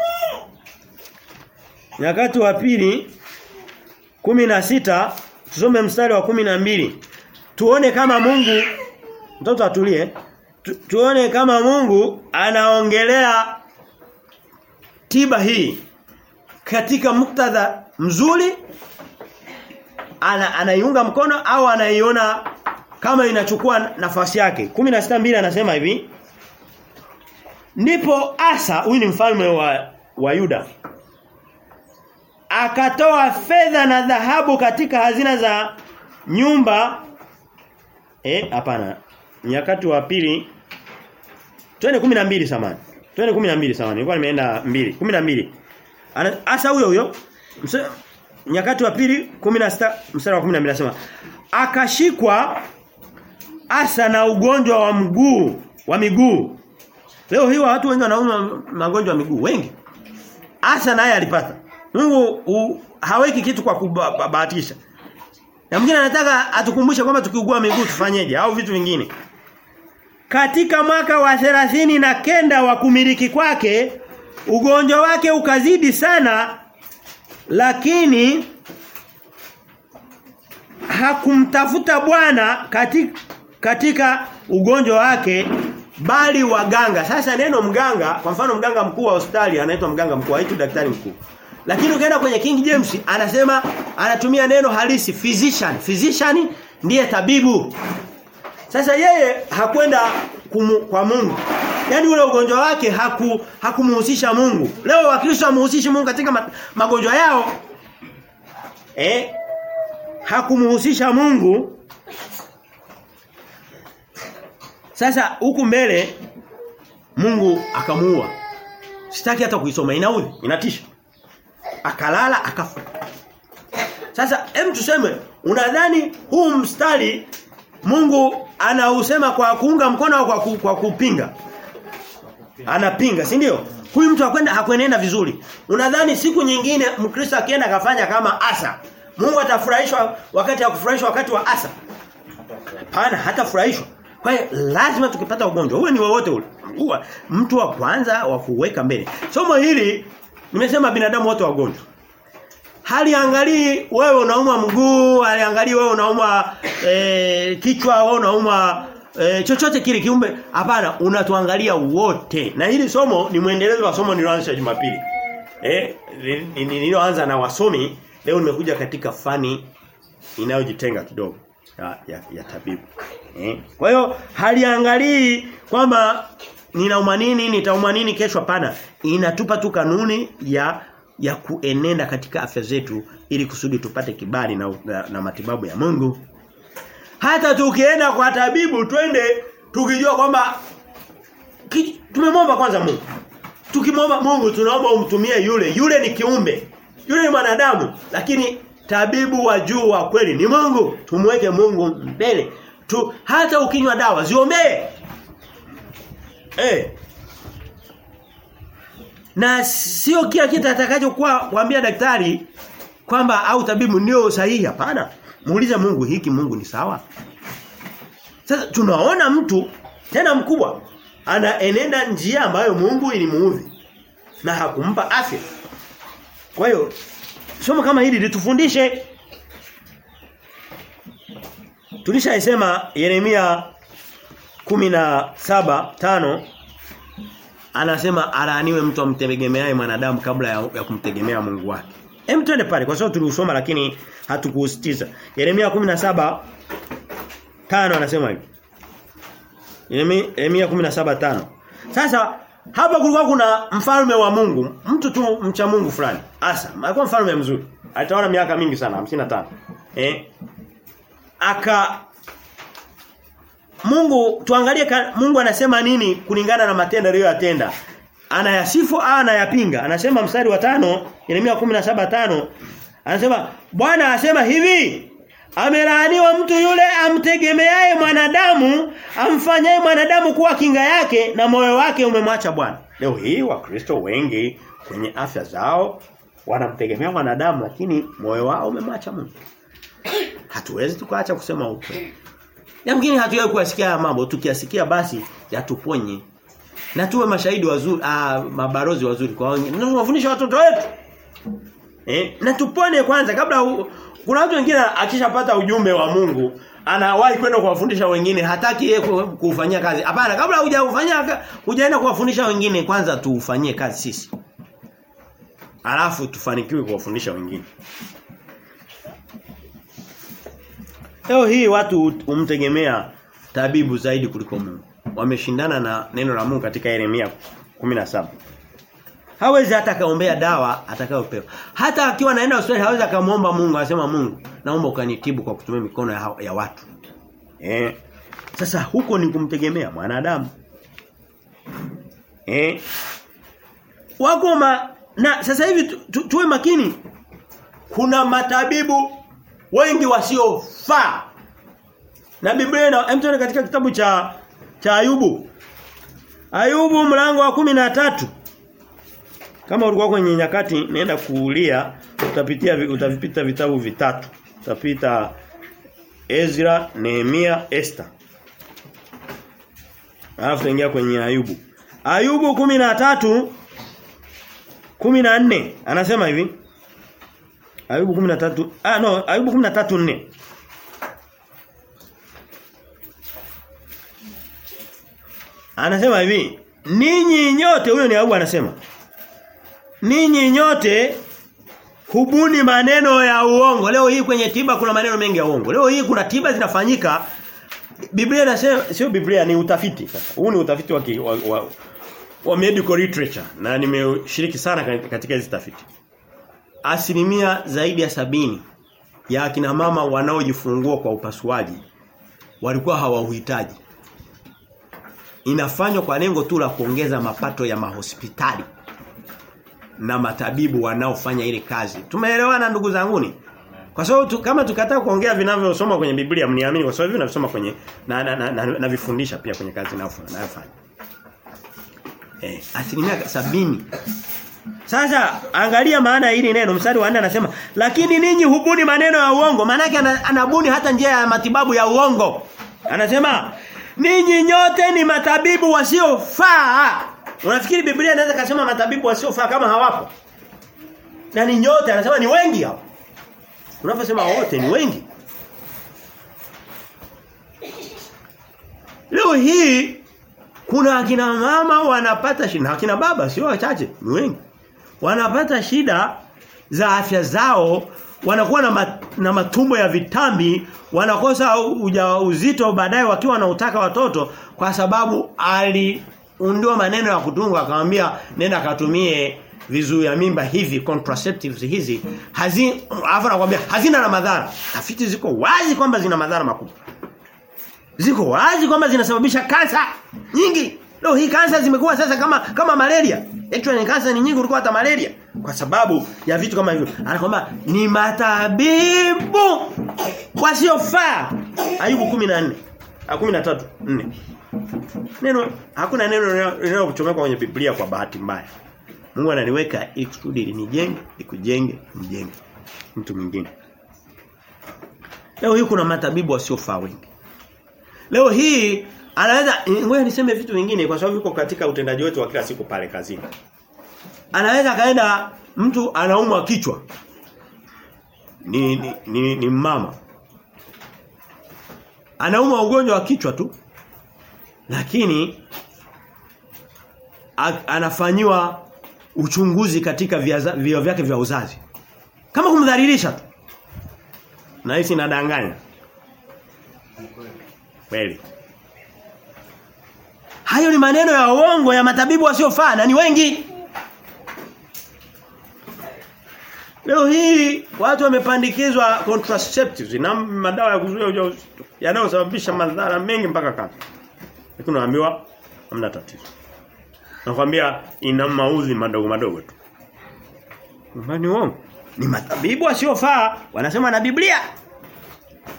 A: nyakati wa pili kumi na sita tusome mstari wa kumi na mbili tuone kama Mungu mtoto atulie tu, tuone kama Mungu anaongelea tiba hii katika muktadha mzuri ana, anaiunga mkono au anaiona kama inachukua nafasi yake 16:2 anasema hivi Ndipo Asa huyu ni mfalme wa wa Yuda akatoa fedha na dhahabu katika hazina za nyumba eh hapana nyakati wa pili twende 12 samani twende 12 samani nilikuwa nimeenda 2 12 Ana- Asa huyo huyo mse- nyakati wa pili 16 mstari wa 12 anasema akashikwa Asa na ugonjwa wa mguu wa miguu leo hii watu wengi wanauma magonjwa ya miguu wengi Asa naye alipata Mungu u, haweki kitu kwa kubahatisha na mwingine anataka atukumbushe kwamba tukiugua miguu tufanyeje au vitu vingine katika mwaka wa thelathini na kenda wa kumiliki kwake ugonjwa wake ukazidi sana lakini hakumtafuta Bwana katika katika ugonjwa wake bali waganga. Sasa neno mganga, kwa mfano mganga mkuu wa hospitali anaitwa mganga mkuu, haitwi daktari mkuu. Lakini ukienda kwenye King James anasema anatumia neno halisi physician. Physician ndiye tabibu. Sasa yeye hakwenda kumu, kwa Mungu. Yaani ule ugonjwa wake haku hakumuhusisha Mungu. Leo Wakristo hamuhusishi Mungu katika ma, magonjwa yao. Eh? Hakumuhusisha Mungu. Sasa huku mbele Mungu akamuua. Sitaki hata kuisoma inaudhi, inatisha. Akalala akafa. Sasa hem tuseme unadhani huu mstari Mungu anausema kwa kuunga mkono au kwa, ku, kwa kupinga? Anapinga, si ndio? Huyu mtu akwenda hakwenenda vizuri. Unadhani siku nyingine Mkristo akienda akafanya kama Asa, Mungu atafurahishwa wakati hakufurahishwa wakati wa Asa? Hapana, hatafurahishwa. Kwa hiyo lazima tukipata ugonjwa, uwe ni wowote ule. Uwa, mtu wa kwanza wa kuweka mbele. Somo hili nimesema binadamu wote wagonjwa. Haliangalii wewe unaumwa mguu, haliangalii wewe unaumwa e, kichwa, wewe unaumwa e, chochote kile kiumbe. Hapana, unatuangalia wote. Na hili somo ni mwendelezo wa somo nililoanza Jumapili. Eh, nililoanza na wasomi, leo nimekuja katika fani inayojitenga kidogo ya, ya, ya tabibu. Eh? Kwa hiyo haliangalii kwamba ninauma nini, nitauma nini kesho hapana. Inatupa tu kanuni ya ya kuenenda katika afya zetu ili kusudi tupate kibali na, na, na matibabu ya Mungu. Hata tukienda kwa tabibu twende tukijua kwamba tumemwomba kwanza Mungu. Tukimwomba Mungu tunaomba umtumie yule. Yule ni kiumbe. Yule ni mwanadamu lakini tabibu wa juu wa kweli ni Mungu. Tumweke Mungu mbele. Tu, hata ukinywa dawa ziombee. Eh. Na sio kila kitu atakachokuwa kuambia daktari kwamba au tabibu ndio sahihi hapana. Muulize Mungu hiki Mungu ni sawa. Sasa tunaona mtu tena mkubwa anaenenda njia ambayo Mungu ilimuudhi na hakumpa afya. Kwa hiyo somo kama hili litufundishe Tulishaisema Yeremia 17:5 anasema alaaniwe mtu amtegemeaye mwanadamu kabla ya, ya kumtegemea Mungu wake. Hem twende pale kwa sababu tuliusoma lakini hatukuusitiza. Yeremia 17 tano anasema hivi. Yeremia 17:5. Sasa hapa kulikuwa kuna mfalme wa Mungu, mtu tu mcha Mungu fulani. Asa, alikuwa mfalme mzuri. Alitawala miaka mingi sana, 55. Eh? Aka Mungu tuangalie ka, Mungu anasema nini kulingana na matendo aliyoyatenda. Anayasifu au anayapinga? Anasema mstari wa tano Yeremia 17:5 anasema Bwana anasema hivi Amelaaniwa mtu yule amtegemeaye mwanadamu, amfanyaye mwanadamu kuwa kinga yake na moyo wake umemwacha Bwana. Leo hii wakristo wengi kwenye afya zao wanamtegemea mwanadamu lakini moyo wao umemwacha Mungu. Hatuwezi tukaacha kusema ukweli. Yamkini hatuwezi kuyasikia mambo, tukiyasikia basi yatuponye. Na tuwe mashahidi wazuri, ah mabarozi wazuri kwa wengine. Na tuwafundisha watoto wetu. Eh, na tupone kwanza kabla u, kuna watu wengine akishapata ujumbe wa Mungu anawahi kwenda kuwafundisha wengine hataki yeye kufanyia kazi. Hapana, kabla hujafanyia hujaenda kuwafundisha wengine kwanza tuufanyie kazi sisi. Alafu tufanikiwe kuwafundisha wengine. Leo hii watu umtegemea tabibu zaidi kuliko Mungu. Wameshindana na neno la Mungu katika Yeremia 17. Hawezi hata kaombea dawa atakayopewa. Hata akiwa anaenda hospitali hawezi akamwomba Mungu asema Mungu naomba ukanitibu kwa kutumia mikono ya, ya watu. Eh. Sasa huko ni kumtegemea mwanadamu. Eh. Wako ma, na sasa hivi tu, tu, tuwe makini. Kuna matabibu wengi wasiofaa. Na Biblia na mtu katika kitabu cha cha Ayubu. Ayubu mlango wa kumi na tatu kama ulikuwa kwenye nyakati nenda kuulia utapitia utavipita vitabu vitatu. Utapita Ezra, Nehemia, Esther. Alafu tuingia kwenye Ayubu. Ayubu kumi na tatu kumi na nne anasema hivi. Ayubu 13 ah no Ayubu 13:4 Anasema hivi ninyi nyote huyo ni Ayubu anasema Ninyi nyote hubuni maneno ya uongo. Leo hii kwenye tiba kuna maneno mengi ya uongo. Leo hii kuna tiba zinafanyika Biblia inasema sio Biblia ni utafiti sasa. Huu ni utafiti wa, wa, wa, wa medical literature na nimeshiriki sana katika hizi tafiti. Asilimia zaidi ya sabini ya akina mama wanaojifungua kwa upasuaji walikuwa hawauhitaji. Inafanywa kwa lengo tu la kuongeza mapato ya mahospitali na matabibu wanaofanya ile kazi. Tumeelewana ndugu zanguni? Kwa sababu tu, kama tukataa kuongea vinavyosoma kwenye Biblia mniamini kwa sababu vinasoma kwenye na na, na, na, na vifundisha pia kwenye kazi ninayofanya. Eh, asilimia sabini sasa angalia maana ya hili neno mstari wa 4 anasema lakini ninyi hubuni maneno ya uongo maana yake anabuni hata njia ya matibabu ya uongo. Anasema ninyi nyote ni matabibu wasiofaa. Unafikiri Biblia inaweza kusema matabibu wasiofaa kama hawapo? Na ni nyote anasema ni wengi hapo. Unaposema wote ni wengi. Leo hii kuna akina mama wanapata shida, akina baba sio wachache, ni wengi. Wanapata shida za afya zao, wanakuwa na, mat, na matumbo ya vitambi, wanakosa ujauzito baadaye wakiwa wanautaka watoto kwa sababu aliundiwa maneno ya kutunga akamwambia nenda akatumie vizuia mimba hivi contraceptives hizi hazi afa nakwambia hazina na madhara. Tafiti ziko wazi kwamba zina madhara makubwa. Ziko wazi kwamba zinasababisha kansa nyingi. Leo hii kansa zimekuwa sasa kama kama malaria. Actually kansa ni nyingi kuliko hata malaria kwa sababu ya vitu kama hivyo. Anakwambia ni matabibu wasiofaa. Ayubu 14 13 4. Neno hakuna neno linalokuchomeka kwenye Biblia kwa bahati mbaya. Mungu ananiweka ikusudi nijenge, ikujenge, mjenge mtu mwingine. Leo hii kuna matabibu wasiofaa wengi. Leo hii anaweza ngoja niseme vitu vingine kwa sababu yuko katika utendaji wetu wa kila siku pale kazini. Anaweza kaenda mtu anaumwa kichwa. Ni ni, ni, ni mama. Anaumwa ugonjwa wa kichwa tu. Lakini anafanyiwa uchunguzi katika vio vyake vya uzazi. Kama kumdhalilisha tu. Na hisi nadanganya. Kweli. Hayo ni maneno ya uongo ya matabibu wasiofaa na ni wengi. Leo hii watu wamepandikizwa contraceptives na madawa ya kuzuia ujauzito yanayosababisha madhara mengi mpaka kansa. Lakini unaambiwa hamna tatizo. Nakwambia ina mauzi madogo madogo tu. Mbani uongo. Ni matabibu wasiofaa wanasema na Biblia.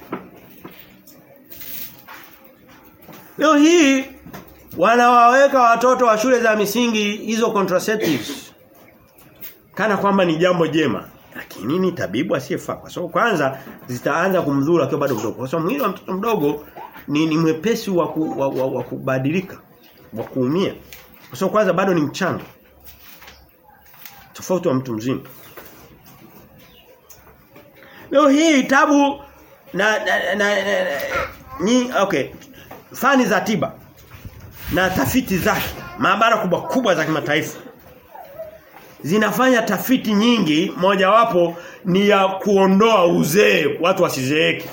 A: Leo hii wanawaweka watoto wa shule za misingi hizo contraceptives kana kwamba ni jambo jema. Lakini ni tabibu asiyefaa. Kwa sababu kwanza zitaanza kumdhuru akiwa bado mdogo. Kwa sababu mwili wa mtoto mdogo ni, ni mwepesi wa, ku, wa, wa, wa kubadilika, wa kuumia. Kwa sababu kwanza bado ni mchanga. Tofauti wa mtu mzima. Leo hii tabu na, na, na, na, na ni okay. Fani za tiba na tafiti zake, maabara kubwa kubwa za kimataifa zinafanya tafiti nyingi mojawapo ni ya kuondoa uzee watu wasizeeke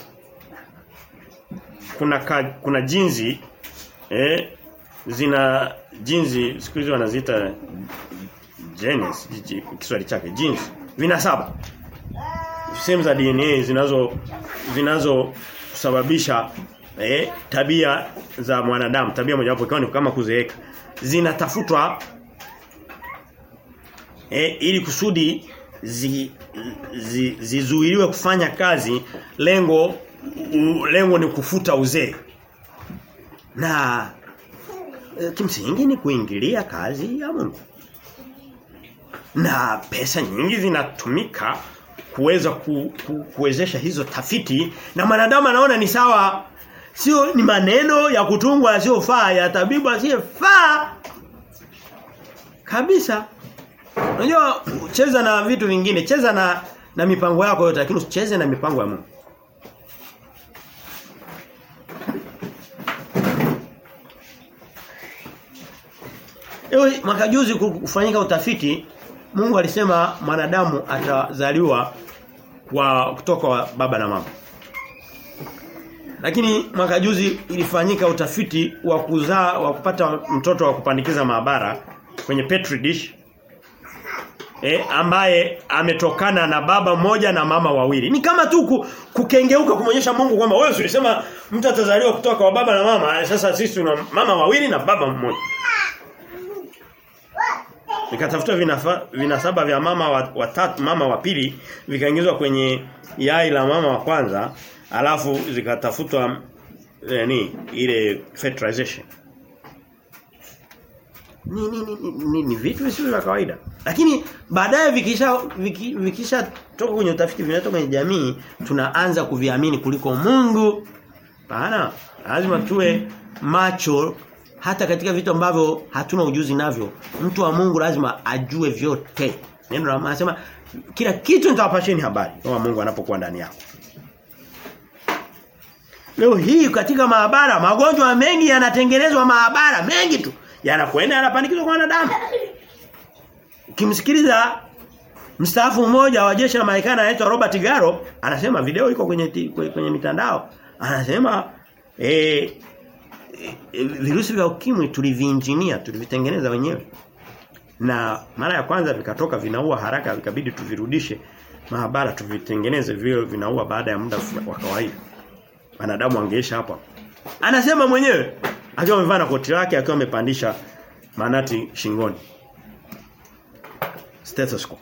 A: kuna ka, kuna jinsi eh zina jinsi siku hizi wanaziita genes Kiswahili chake genes vinasaba sehemu za DNA zinazo zinazo kusababisha eh, tabia za mwanadamu tabia mojawapo ikiwa ni kama kuzeeka zinatafutwa eh, ili kusudi zi, zi, zizuiliwe kufanya kazi lengo u, lengo ni kufuta uzee na e, kimsingi ni kuingilia kazi ya Mungu na pesa nyingi zinatumika kuweza ku, ku, kuwezesha hizo tafiti na mwanadamu anaona ni sawa sio ni maneno ya kutungwa yasiyofaa ya tabibu asiyefaa kabisa Unajua cheza na vitu vingine, cheza na na mipango yako yote lakini usicheze na mipango ya Mungu. Ewe mwaka juzi kufanyika utafiti Mungu alisema mwanadamu atazaliwa kwa kutoka kwa baba na mama. Lakini mwaka juzi ilifanyika utafiti wa kuzaa wa kupata mtoto wa kupandikiza maabara kwenye petri dish eh, ambaye ametokana na baba mmoja na mama wawili. Ni kama tu kukengeuka kumonyesha Mungu kwamba wewe ulisema mtu atazaliwa kutoka kwa baba na mama, sasa sisi tuna mama wawili na baba mmoja. Nikatafuta vinafa, vinasaba vya mama wa, wa tatu, mama wa pili vikaingizwa kwenye yai la mama wa kwanza, alafu zikatafutwa yani ile fertilization ni ni, ni, ni, ni vitu visivyo vya kawaida. Lakini baadaye vikisha viki, vikisha toka kwenye utafiti vinatoka kwenye jamii tunaanza kuviamini kuliko Mungu. Bana, lazima tuwe macho hata katika vitu ambavyo hatuna ujuzi navyo. Mtu wa Mungu lazima ajue vyote. Neno la anasema kila kitu nitawapasheni habari kama Mungu anapokuwa ndani yako. Leo hii katika maabara magonjwa mengi yanatengenezwa maabara mengi tu yanakwenda yanapandikizwa kwa wanadamu. Ukimsikiliza mstaafu mmoja wa jeshi la Marekani anaitwa Robert Garo anasema video iko kwenye kwenye, kwenye mitandao anasema eh e, virusi vya ukimwi tuliviinjinia tulivitengeneza wenyewe na mara ya kwanza vikatoka vinaua haraka vikabidi tuvirudishe maabara tuvitengeneze vile vinaua baada ya muda wa kawaida wanadamu wangeisha hapa anasema mwenyewe akiwa amevaa na koti lake akiwa amepandisha manati shingoni stethoscope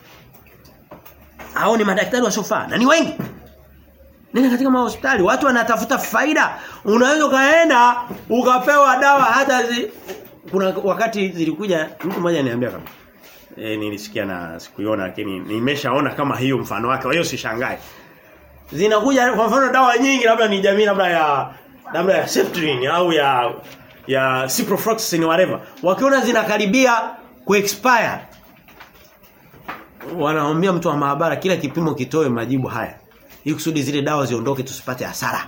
A: hao ni madaktari wa sofa na ni wengi Nenda katika mahospitali watu wanatafuta faida unaweza kaenda ukapewa dawa hata zi, kuna wakati zilikuja mtu mmoja ananiambia kama e, nilisikia na sikuiona lakini nimeshaona kama hiyo mfano wake kwa hiyo sishangae zinakuja kwa mfano dawa nyingi labda ni jamii labda ya labda ya Septrin au ya ya ciprofloxacin whatever wakiona zinakaribia kuexpire wanaambia mtu wa maabara kila kipimo kitoe majibu haya ili kusudi zile dawa ziondoke tusipate hasara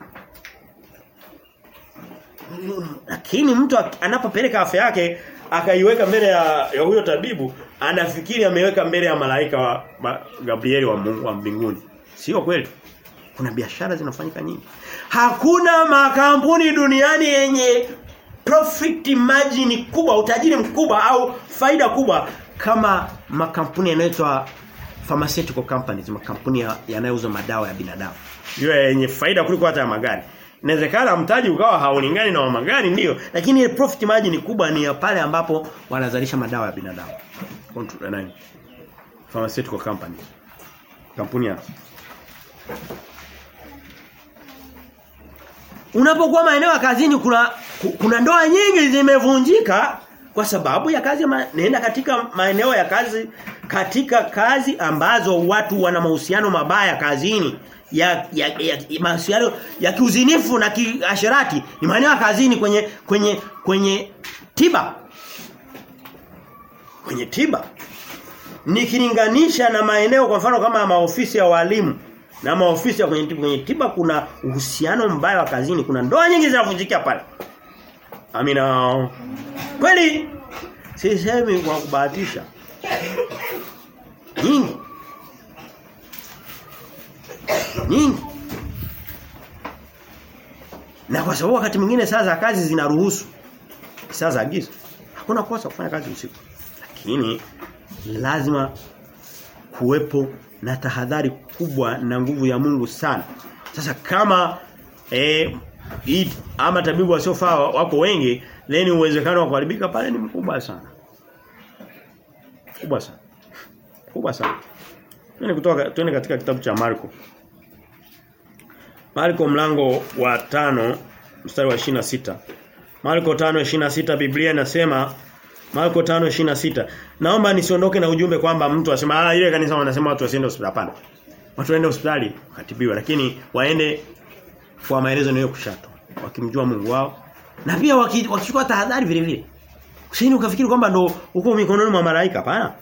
A: lakini mtu anapopeleka afya yake akaiweka mbele ya, ya huyo tabibu anafikiri ameweka mbele ya malaika wa ma, Gabrieli wa Mungu wa mbinguni sio kweli kuna biashara zinafanyika nyingi hakuna makampuni duniani yenye profit margin kubwa utajiri mkubwa au faida kubwa kama makampuni yanayoitwa pharmaceutical companies makampuni yanayouza madawa ya binadamu hiyo yenye faida kuliko hata ya magari inawezekana mtaji ukawa haulingani na wa magari ndio lakini ile profit margin kubwa ni ya pale ambapo wanazalisha madawa ya binadamu nani pharmaceutical companies kampuni ya Unapokuwa maeneo ya kazini kuna kuna ndoa nyingi zimevunjika kwa sababu ya kazi ma, nenda katika maeneo ya kazi katika kazi ambazo watu wana mahusiano mabaya kazini ya ya, ya, ya mahusiano ya kiuzinifu na kiasherati ni maeneo ya kazini kwenye kwenye kwenye tiba kwenye tiba nikilinganisha na maeneo kwa mfano kama maofisi ya walimu na maofisi ya kwenye tiba, kwenye tiba kuna uhusiano mbaya wa kazini kuna ndoa nyingi zinavunjikia pale amina kweli sisemi kwa kubahatisha nyingi nyingi na kwa sababu wakati mwingine saa za kazi zinaruhusu saa za giza hakuna kosa kufanya kazi usiku lakini lazima kuwepo na tahadhari kubwa na nguvu ya Mungu sana sasa kama eh hii ama tabibu wasiofaa wako wengi then uwezekano wa kuharibika pale ni mkubwa sana kubwa sana kubwa sana Twende kutoka twende katika kitabu cha Marko Marko mlango wa tano mstari wa 26 Marko 5:26 Biblia inasema Marko 5:26 Naomba nisiondoke na ujumbe kwamba mtu asema ah ile kanisa wanasema watu wasiende hospitali hapana Watu waende hospitali wakatibiwa lakini waende kwa maelezo niyo kushato wakimjua Mungu wao na pia wakichukua tahadhari vile vile Usini ukafikiri kwamba ndo uko mikononi mwa malaika hapana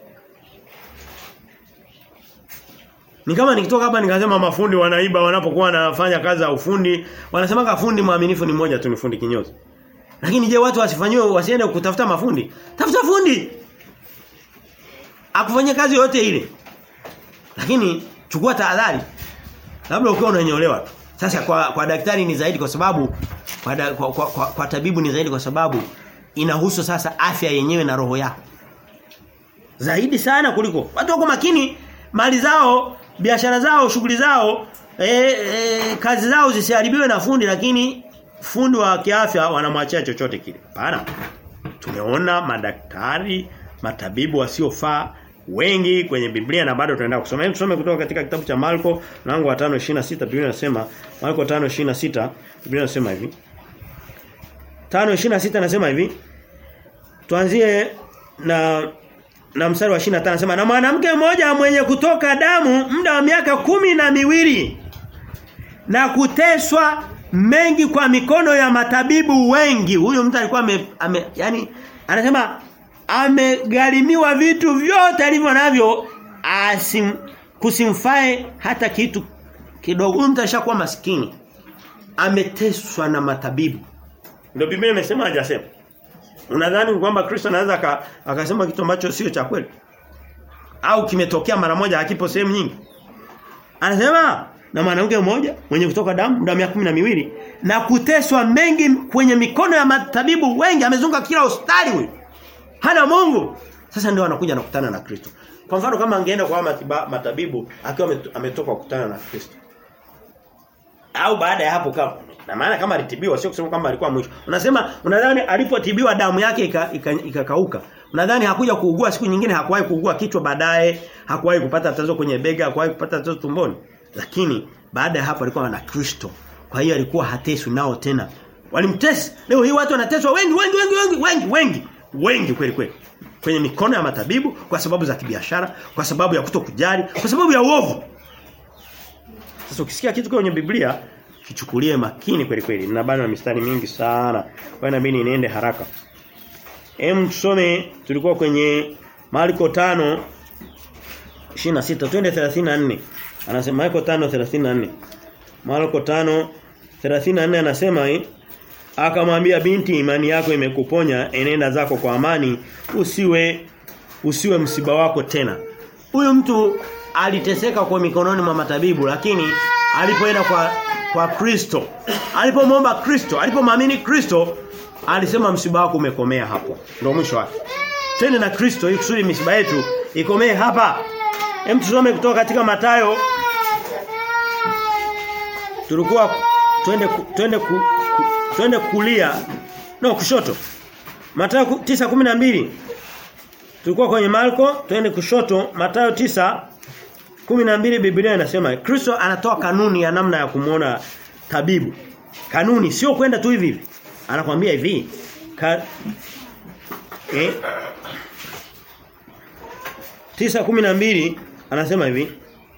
A: Ni kama nikitoka hapa nikasema mafundi wanaiba wanapokuwa wanafanya kazi za ufundi, wanasema fundi mwaminifu ni mmoja tu ni fundi kinyozi. Lakini je watu wasifanywe wasiende kutafuta mafundi? Tafuta fundi. Akufanyia kazi yote ile. Lakini chukua tahadhari. Labda ukiwa unanyolewa tu. Sasa kwa kwa daktari ni zaidi kwa sababu kwa, da, kwa, kwa, kwa, kwa tabibu ni zaidi kwa sababu inahusu sasa afya yenyewe na roho yako. Zaidi sana kuliko watu wako makini mali zao biashara zao shughuli zao e, e, kazi zao zisiharibiwe na fundi lakini fundi wa kiafya wanamwachia chochote kile. Hapana. Tumeona madaktari, matabibu wasiofaa wengi kwenye Biblia na bado tunaenda kusoma. Hebu tusome kutoka katika kitabu cha Marko mlango wa 5:26 Biblia inasema Marko 5:26 Biblia inasema hivi. 5:26 nasema hivi. Tuanzie na na mstari wa 25 anasema na mwanamke mmoja mwenye kutoka damu muda wa miaka kumi na miwili na kuteswa mengi kwa mikono ya matabibu wengi huyo mtu alikuwa ame, ame yani anasema amegharimiwa vitu vyote alivyo navyo asim kusimfae hata kitu kidogo huyo mtu alishakuwa maskini ameteswa na matabibu ndio Biblia imesema hajasema Unadhani kwamba Kristo anaweza akasema kitu ambacho sio cha kweli? Au kimetokea mara moja hakipo sehemu nyingi? Anasema na mwanamke mmoja mwenye kutoka damu muda miaka kumi na miwili na kuteswa mengi kwenye mikono ya matabibu wengi amezunguka kila hospitali huyu. Hana Mungu. Sasa ndio anakuja nakutana na Kristo. Kwa mfano kama angeenda kwa matiba, matabibu akiwa ametoka kukutana na Kristo. Au baada ya hapo kama na maana kama alitibiwa sio kusema kwamba alikuwa mwisho. Unasema unadhani alipotibiwa damu yake ikakauka. Ika, ika unadhani hakuja kuugua siku nyingine hakuwahi kuugua kichwa baadaye, hakuwahi kupata tatizo kwenye bega, hakuwahi kupata tatizo tumboni. Lakini baada ya hapo alikuwa na Kristo. Kwa hiyo alikuwa hateswi nao tena. Walimtesa. Leo hii watu wanateswa wengi wengi wengi wengi wengi wengi wengi kweli kweli. Kwenye mikono ya matabibu kwa sababu za kibiashara, kwa sababu ya kutokujali, kwa sababu ya uovu. Sasa ukisikia kitu kwenye Biblia kichukulie makini kweli kweli. Na bado na mistari mingi sana. Kwa hiyo inabidi niende haraka. Hem tusome tulikuwa kwenye Marko 5 26 twende 34. Anasema Marko 5 34. Marko 5 34 anasema hii akamwambia binti imani yako imekuponya enenda zako kwa amani usiwe usiwe msiba wako tena. Huyu mtu aliteseka kwa mikononi mwa matabibu lakini alipoenda kwa kwa Kristo. Alipomwomba Kristo, alipomwamini Kristo, alisema msiba wako umekomea hapo. Ndio mwisho wake. Twende na Kristo ili kusudi misiba yetu ikomee hapa. Hem tusome kutoka katika Matayo. Tulikuwa twende twende ku, ku, twende kulia. No, kushoto. Matayo 9:12. Tulikuwa kwenye Marko, twende kushoto, Matayo 9 12 Biblia inasema Kristo anatoa kanuni ya namna ya kumuona tabibu. Kanuni sio kwenda tu hivi hivi. Anakuambia hivi. Ka, eh, tisa kumi na mbili anasema hivi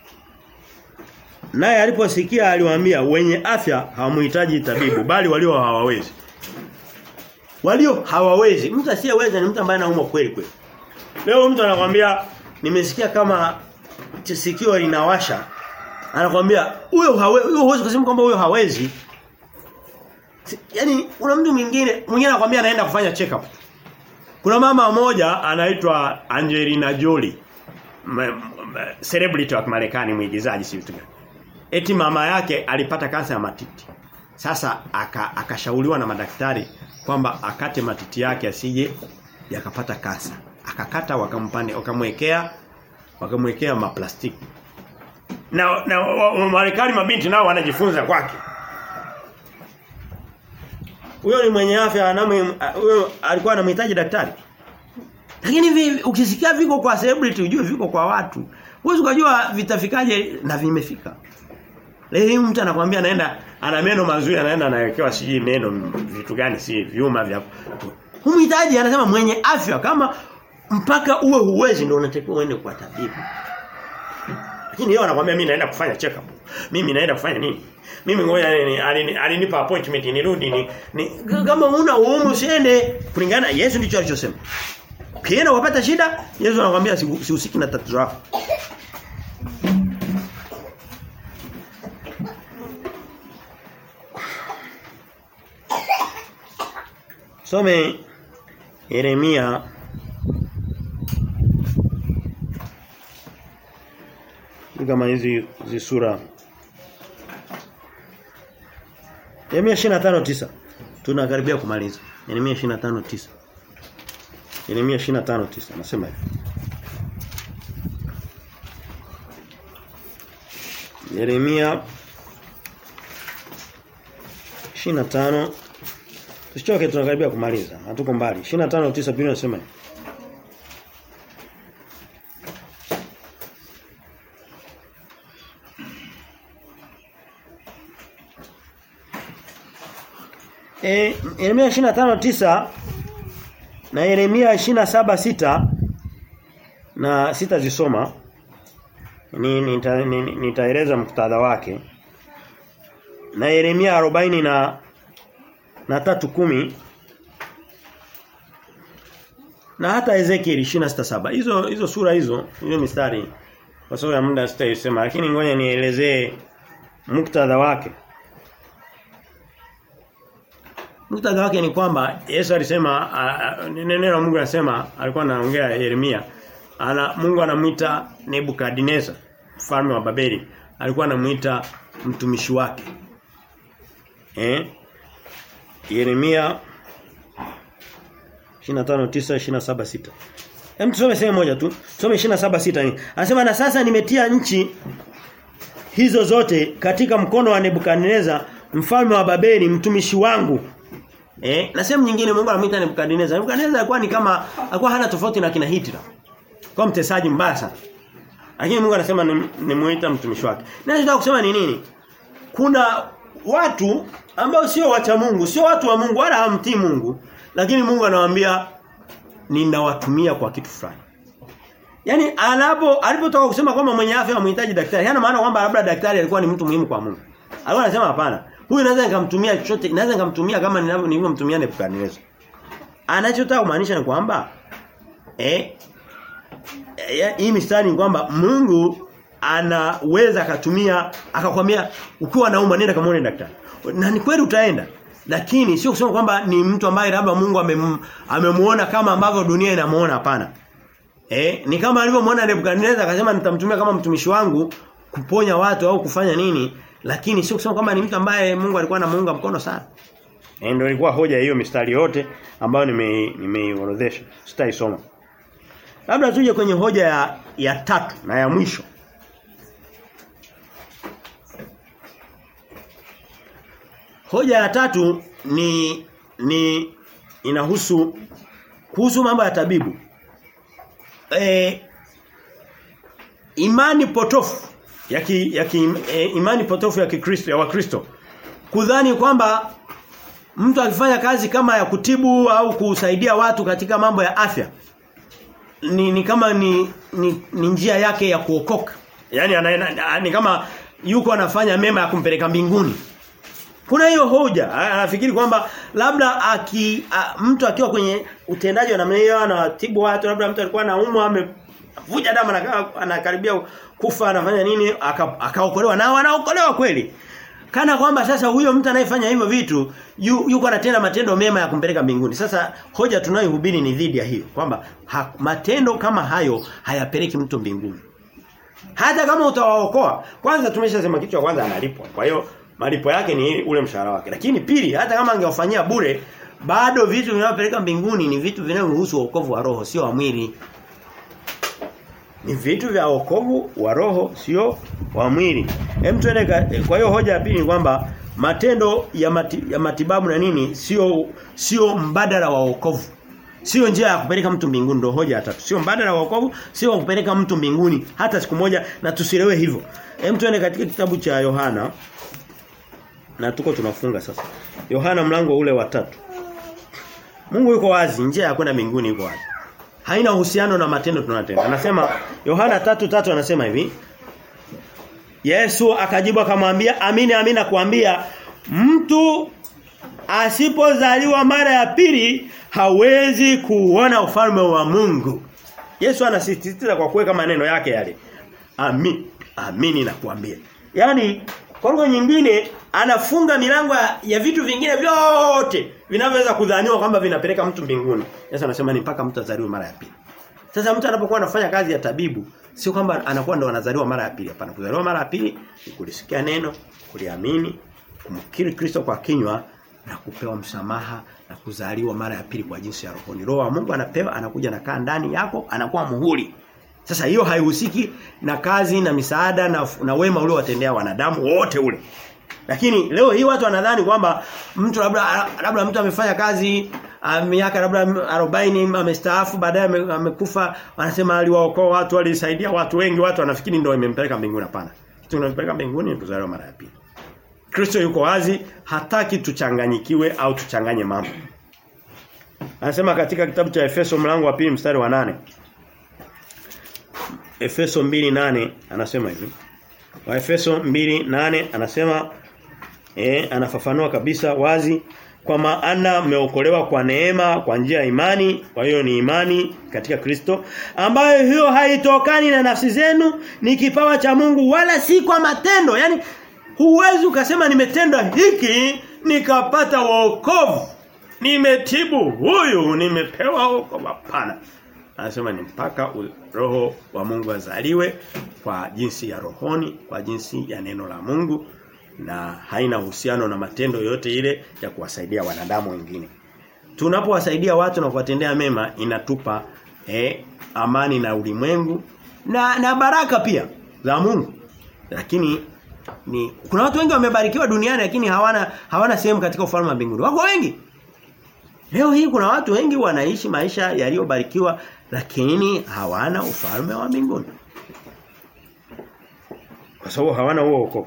A: naye aliposikia aliwaambia wenye afya hawamhitaji tabibu bali walio hawawezi walio hawawezi mtu asiyeweza ni mtu ambaye anaumwa kweli kweli leo mtu anakwambia nimesikia kama sikio linawasha anakwambia huyo hawezi huyo huwezi kusema kwamba huyo hawezi Yaani kuna mtu mwingine mwingine anakuambia anaenda kufanya check up. Kuna mama mmoja anaitwa Angelina Jolie. Celebrity wa Marekani mwigizaji si vitu gani. Eti mama yake alipata kansa ya matiti. Sasa akashauriwa aka na madaktari kwamba akate matiti yake asije yakapata kansa. Akakata wakampande wakamwekea wakamwekea maplastiki. Na na Marekani mabinti nao wanajifunza kwake. Huyo ni mwenye afya aname huyo alikuwa anamhitaji daktari. Lakini hivi ukisikia viko kwa celebrity ujue viko kwa watu. Huwezi kujua vitafikaje na vimefika. Leo mtu anakuambia anaenda ana meno mazuri anaenda anawekewa siji meno vitu gani si vyuma vya Humhitaji anasema mwenye afya kama mpaka uwe huwezi ndio unatakiwa uende kwa tabibu. Lakini yeye anakuambia mimi naenda kufanya check up. Mimi naenda kufanya nini? Mimi ngoja alinipa appointment nirudi ni, ni kama una uumu usiende kulingana Yesu ndicho alichosema. Ukienda wapata shida Yesu anakuambia sihusiki na tatizo lako. Some Yeremia kama hizi hizi sura Yeremia 25:9 tunakaribia kumaliza Yeremia 25:9 Yeremia 25:9 anasema hivi Yeremia 25 Tusichoke tunakaribia kumaliza. Hatuko mbali. 25:9 Biblia inasema hivi. Eh Yeremia 25:9 na Yeremia 27:6 na sitazisoma ni nitaeleza nita, nita muktadha wake na Yeremia 40 na na tatu kumi na hata Ezekiel 26:7 hizo hizo sura hizo hizo mistari kwa sababu ya muda sitaisema lakini ngoja nielezee muktadha wake muktadha wake ni kwamba Yesu alisema neno la Mungu anasema alikuwa anaongea Yeremia ana Mungu anamuita Nebukadnezar mfalme wa Babeli alikuwa anamuita mtumishi wake eh Yeremia 25:9 Hem tusome sehemu moja tu. Tusome 27:6. Anasema na sasa nimetia nchi hizo zote katika mkono wa Nebukadneza mfalme wa Babeli mtumishi wangu. Eh, na sehemu nyingine Mungu anamuita Nebukadneza. Nebukadneza alikuwa ni kama alikuwa hana tofauti na kina Hitler. Kwa mtesaji mbaya sana. Lakini Mungu anasema nimuita mtumishi wake. Na nataka kusema ni nini? Kuna watu ambao sio wacha Mungu, sio watu wa Mungu wala hamtii Mungu, lakini Mungu anawaambia ninawatumia kwa kitu fulani. Yaani anapo alipotoka kusema kwamba mwenye afya anamhitaji daktari, hana maana kwamba labda daktari alikuwa ni mtu muhimu kwa Mungu. Alikuwa anasema hapana. Huyu naweza nikamtumia chochote, naweza nikamtumia kama nilivyomtumia Nebukadnezar. Anachotaka kumaanisha ni kwamba eh hii mistari ni kwamba Mungu anaweza akatumia akakwambia ukiwa nauma nenda kamaone daktari. Na ni kweli utaenda. Lakini sio kusema kwamba ni mtu ambaye labda Mungu amemuona kama ambavyo dunia inamuona hapana. Eh, ni kama alivyomuona Nebukadnezar akasema nitamtumia kama mtumishi wangu kuponya watu au kufanya nini, lakini sio kusema kwamba ni mtu ambaye Mungu alikuwa anamuunga mkono sana. Eh, ndio ilikuwa hoja hiyo mistari yote ambayo nimeiorodhesha. Nime Sitaisoma. Labda tuje kwenye hoja ya, ya tatu na ya mwisho. Hoja ya tatu ni ni inahusu kuhusu mambo ya tabibu. E, imani potofu ya ki, ya ki, e, imani potofu ya Kikristo ya Wakristo kudhani kwamba mtu akifanya kazi kama ya kutibu au kusaidia watu katika mambo ya afya ni, ni kama ni, ni, ni njia yake ya kuokoka. Yaani ana, ni kama yuko anafanya mema ya kumpeleka mbinguni. Kuna hiyo hoja. Anafikiri kwamba labda aki a, mtu akiwa kwenye utendaji wa namna hiyo anatibu watu labda mtu alikuwa anaumwa amevuja damu anakaribia kufa anafanya nini akaokolewa aka na anaokolewa kweli. Kana kwamba sasa huyo mtu anayefanya hivyo vitu yu, yuko anatenda matendo mema ya kumpeleka mbinguni. Sasa hoja tunayohubiri ni dhidi ya hiyo kwamba ha, matendo kama hayo hayapeleki mtu mbinguni. Hata kama utawaokoa, kwanza tumeshasema kitu cha kwanza analipwa. Kwa hiyo malipo yake ni ule mshahara wake. Lakini pili, hata kama angewafanyia bure, bado vitu vinavyopeleka mbinguni ni vitu vinavyohusu wokovu wa roho, sio wa mwili. Ni vitu vya wokovu wa roho, sio wa mwili. Hem tuende kwa hiyo hoja ya pili ni kwamba matendo ya, mati, ya matibabu na nini sio sio mbadala wa wokovu. Sio njia ya kupeleka mtu mbinguni ndio hoja ya tatu. Sio mbadala wa wokovu, sio kupeleka mtu mbinguni hata siku moja na tusilewe hivyo. Hem tuende katika kitabu cha Yohana na tuko tunafunga sasa. Yohana mlango ule wa tatu. Mungu yuko wazi, njia ya kwenda mbinguni yuko wazi. Haina uhusiano na matendo tunatenda. Anasema Yohana tatu tatu anasema hivi. Yesu akajibu akamwambia, "Amini amini nakuambia, mtu asipozaliwa mara ya pili hawezi kuona ufalme wa Mungu." Yesu anasisitiza kwa kuweka maneno yake yale. Amini, amini nakuambia. Yaani kwa lugha nyingine anafunga milango ya, ya vitu vingine vyote vinavyoweza kudhaniwa kwamba vinapeleka mtu mbinguni. Yesu anasema ni mpaka mtu azaliwe mara ya pili. Sasa mtu anapokuwa anafanya kazi ya tabibu sio kwamba anakuwa ndo anazaliwa mara ya pili hapana. Kuzaliwa mara ya pili ni kulisikia neno, kuliamini, kumkiri Kristo kwa kinywa na kupewa msamaha na kuzaliwa mara ya pili kwa jinsi ya rohoni. Roho wa Mungu anapewa anakuja na kaa ndani yako anakuwa muhuri. Sasa hiyo haihusiki na kazi na misaada na, na wema uliowatendea wanadamu wote ule. Lakini leo hii watu wanadhani kwamba mtu labda labda mtu amefanya kazi miaka labda 40 amestaafu baadaye amekufa wanasema aliwaokoa watu alisaidia watu wengi watu wanafikiri ndio imempeleka mbinguni hapana. Kitu kinampeleka mbinguni ni kuzaliwa mara ya pili. Kristo yuko wazi hataki tuchanganyikiwe au tuchanganye mambo. Anasema katika kitabu cha Efeso mlango wa pili mstari wa nane Efeso 2:8 anasema hivi. Wa Efeso 2:8 anasema eh anafafanua kabisa wazi kwa maana mmeokolewa kwa neema kwa njia ya imani kwa hiyo ni imani katika Kristo ambayo hiyo haitokani na nafsi zenu ni kipawa cha Mungu wala si kwa matendo yani huwezi ukasema nimetenda hiki nikapata wokovu nimetibu huyu nimepewa wokovu hapana anasema ni mpaka roho wa Mungu azaliwe kwa jinsi ya rohoni kwa jinsi ya neno la Mungu na haina uhusiano na matendo yote ile ya kuwasaidia wanadamu wengine. Tunapowasaidia watu na kuwatendea mema inatupa eh, amani na ulimwengu na na baraka pia za Mungu. Lakini ni kuna watu wengi wamebarikiwa duniani lakini hawana hawana sehemu katika ufalme wa mbinguni. Wako wengi. Leo hii kuna watu wengi wanaishi maisha yaliyobarikiwa lakini hawana ufalme wa mbinguni. Kwa sababu hawana huo wokovu.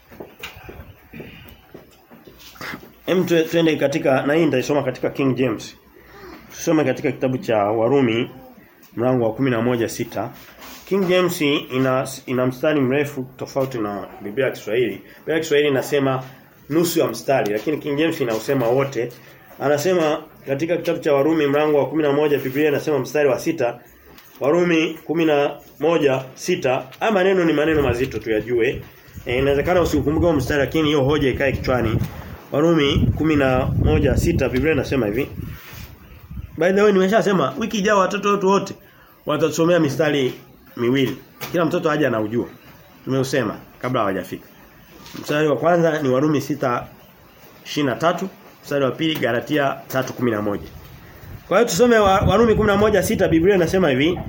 A: Hem twende katika na hii nitaisoma katika King James. Tusome katika kitabu cha Warumi mlango wa 11:6. King James ina ina mstari mrefu tofauti na Biblia ya Kiswahili. Biblia ya Kiswahili inasema nusu ya mstari lakini King James inausema wote. Anasema katika kitabu cha Warumi mlango wa 11 Biblia inasema mstari wa sita Warumi 11:6 haya maneno ni maneno mazito tuyajue. E, inawezekana usikumbuke mstari lakini hiyo hoja ikae kichwani. Warumi 11:6 Biblia inasema hivi. By the way nimeshasema wiki ijayo watoto wetu wote watatusomea mistari miwili. Kila mtoto aje anaujua. Tumeusema kabla hawajafika. Mstari wa kwanza ni Warumi 6:23, mstari wa pili Galatia 3:11. Kwa hiyo tusome Warumi 11:6 Biblia inasema hivi.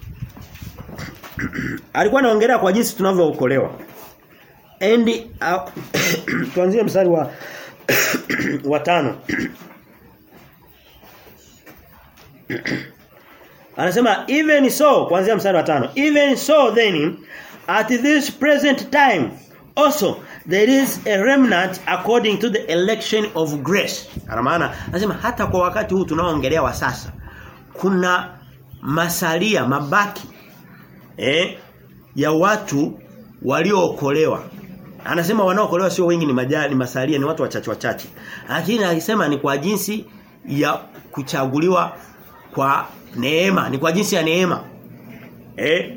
A: Alikuwa anaongelea kwa jinsi tunavyookolewa. Endi uh, tuanzie mstari wa wa tano. Anasema even so kuanzia mstari wa tano. Even so then at this present time also there is a remnant according to the election of grace. Ana maana anasema hata kwa wakati huu tunaoongelea wa sasa kuna masalia mabaki eh ya watu waliookolewa. Anasema wanaookolewa sio wengi ni majali ni masalia ni watu wachache wachache. Lakini alisema ni kwa jinsi ya kuchaguliwa kwa neema, ni kwa jinsi ya neema. Eh?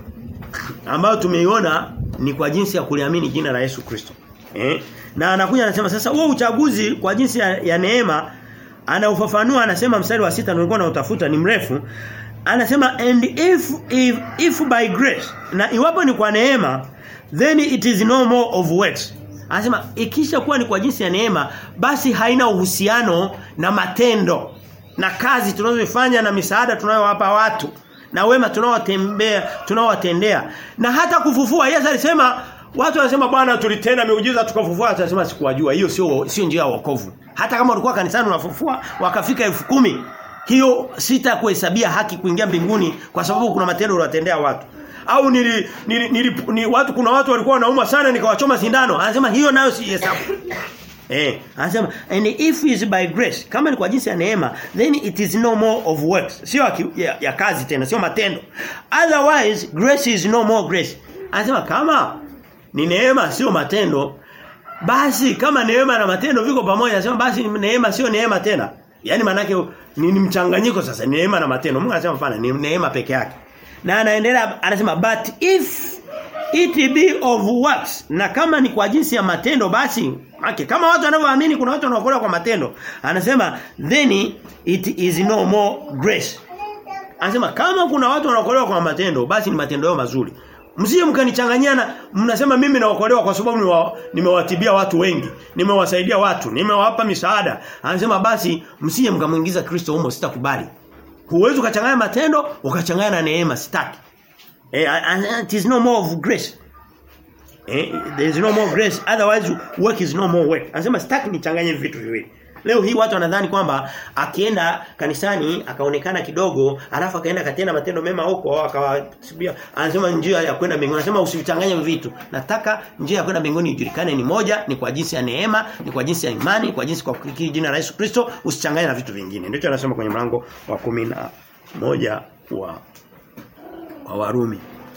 A: Ambayo tumeiona ni kwa jinsi ya kuliamini jina la Yesu Kristo. Eh? Na anakuja anasema sasa huo uchaguzi kwa jinsi ya, ya neema anaufafanua anasema mstari wa sita nilikuwa nautafuta ni mrefu anasema and if if if by grace na iwapo ni kwa neema then it is no more of works anasema ikisha kuwa ni kwa jinsi ya neema basi haina uhusiano na matendo na kazi tunazofanya na misaada tunayowapa watu na wema tunaowatembea tunaowatendea na hata kufufua Yesu alisema watu wanasema bwana tulitenda miujiza tukafufua atasema sikuwajua hiyo sio sio njia ya wokovu hata kama ulikuwa kanisani unafufua wakafika elfu kumi hiyo sita kuhesabia haki kuingia mbinguni kwa sababu kuna matendo unatendea watu au nili, nili, nili, ni watu kuna watu walikuwa wanauma sana nikawachoma sindano anasema hiyo nayo si hesabu Eh, anasema and if is by grace, kama ni kwa jinsi ya neema, then it is no more of works. Sio ya, ya kazi tena, sio matendo. Otherwise, grace is no more grace. Anasema kama ni neema sio matendo, basi kama neema na matendo viko pamoja, anasema basi neema sio neema tena. Yaani manake ni, ni mchanganyiko sasa, ni neema na matendo. Mungu anasema hapana, ni neema peke yake. Na anaendelea anasema but if it be of works na kama ni kwa jinsi ya matendo basi okay, kama watu wanavyoamini kuna watu wanaokolewa kwa matendo anasema then it is no more grace anasema kama kuna watu wanaokolewa kwa matendo basi ni matendo yao mazuri msije mkanichanganyana mnasema mimi naokolewa kwa sababu niwa, nimewatibia watu wengi nimewasaidia watu nimewapa misaada anasema basi msije mkamuingiza Kristo humo sitakubali huwezi ukachanganya matendo ukachanganya na neema sitaki Eh, it is no more of grace. Eh, there is no more grace otherwise work is no more work. Anasema sitaki nichanganye vitu viwili. Leo hii watu wanadhani kwamba akienda kanisani akaonekana kidogo alafu akaenda katenda matendo mema huko akawasibia anasema njia ya kwenda mbinguni anasema usivichanganye vitu nataka njia ya kwenda mbinguni ijulikane ni moja ni kwa jinsi ya neema ni kwa jinsi ya imani ni kwa jinsi kwa kukiri jina la Yesu Kristo usichanganye na vitu vingine ndicho anasema kwenye mlango wa kumi na moja wa wa Warumi.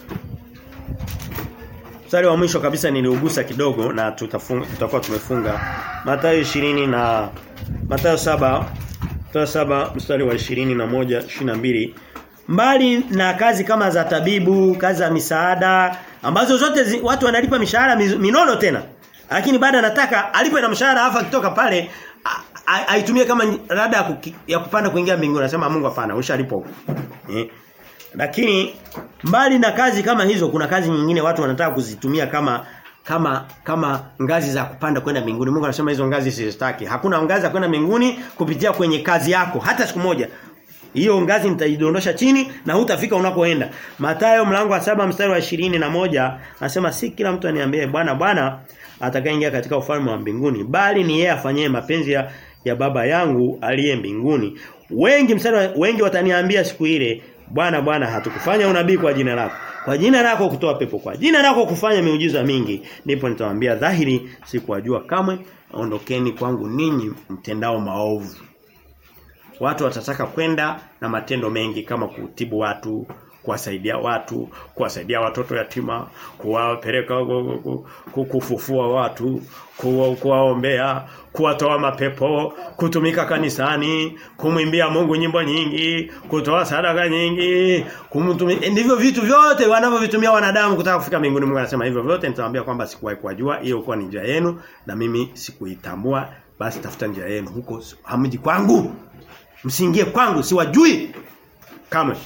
A: Mstari wa mwisho kabisa niliugusa kidogo na tutafunga tutakuwa tumefunga Mathayo 20 na Mathayo 7 Mathayo 7 mstari wa 21 22 mbali na kazi kama za tabibu, kazi za misaada ambazo zote zi, watu wanalipa mishahara minono tena. Lakini baada anataka alipe na mshahara afa kutoka pale aitumie kama rada ya kupanda kuingia mbinguni. Anasema Mungu hapana, ushalipo. Eh? Lakini mbali na kazi kama hizo kuna kazi nyingine watu wanataka kuzitumia kama kama kama ngazi za kupanda kwenda mbinguni. Mungu anasema hizo ngazi sizitaki. Hakuna ngazi za kwenda mbinguni kupitia kwenye kazi yako hata siku moja. Hiyo ngazi nitaidondosha chini na hutafika unakoenda. Mathayo mlango wa saba mstari wa ishirini na moja anasema si kila mtu aniambie bwana bwana atakayeingia katika ufalme wa mbinguni bali ni yeye afanyie mapenzi ya, ya baba yangu aliye mbinguni. Wengi mstari wengi wataniambia siku ile Bwana Bwana hatukufanya unabii kwa jina lako. Kwa jina lako kutoa pepo kwa jina lako kufanya miujiza mingi. Ndipo nitawaambia dhahiri sikuwajua kamwe ondokeni kwangu ninyi mtendao maovu. Watu watataka kwenda na matendo mengi kama kutibu watu, kuwasaidia watu, kuwasaidia watoto yatima, kuwapeleka kufufua watu, kuwaombea, kuwatoa mapepo, kutumika kanisani, kumwimbia Mungu nyimbo nyingi, kutoa sadaka nyingi, kumtumia ndivyo vitu vyote wanavyovitumia wanadamu kutaka kufika mbinguni. Mungu anasema hivyo vyote nitawaambia kwamba sikuwahi kuwajua, hiyo kwa ni njia yenu na mimi sikuitambua, basi tafuta njia yenu huko hamji kwangu. Msiingie kwangu, siwajui. Kamwe.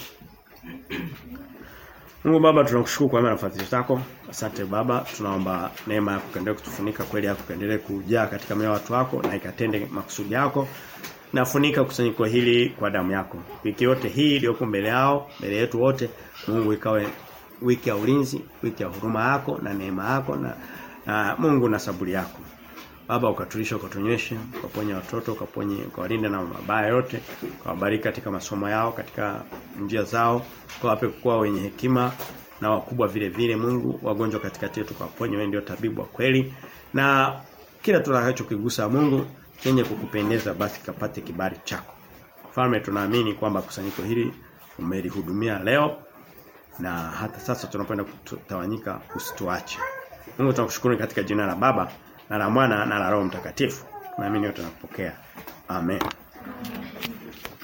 A: Mungu Baba tunakushukuru kwa nafasi zako. Asante Baba, tunaomba neema yako kaendelee kutufunika kweli yako kaendelee kujaa katika mioyo watu wako na ikatende makusudi yako. Nafunika kusanyiko hili kwa damu yako. Wiki yote hii iliyoko mbele yao, mbele yetu wote, Mungu ikawe wiki ya ulinzi, wiki ya huruma yako na neema yako na, na Mungu na saburi yako. Baba ukatulisha ukatunyeshe, ukaponya watoto, ukaponye, ukawalinde na mabaya yote, ukawabariki katika masomo yao, katika njia zao, ukawape kuwa wenye hekima na wakubwa vile vile Mungu wagonjwa katikati yetu kawaponye wewe ndio tabibu wa kweli na kila tunachokigusa Mungu chenye kukupendeza basi kapate kibali chako Mfalme tunaamini kwamba kusanyiko hili umelihudumia leo na hata sasa tunapenda kutawanyika usituache. Mungu tunakushukuru katika jina la Baba na la Mwana na la Roho Mtakatifu. Naamini yote tunapokea. Amen.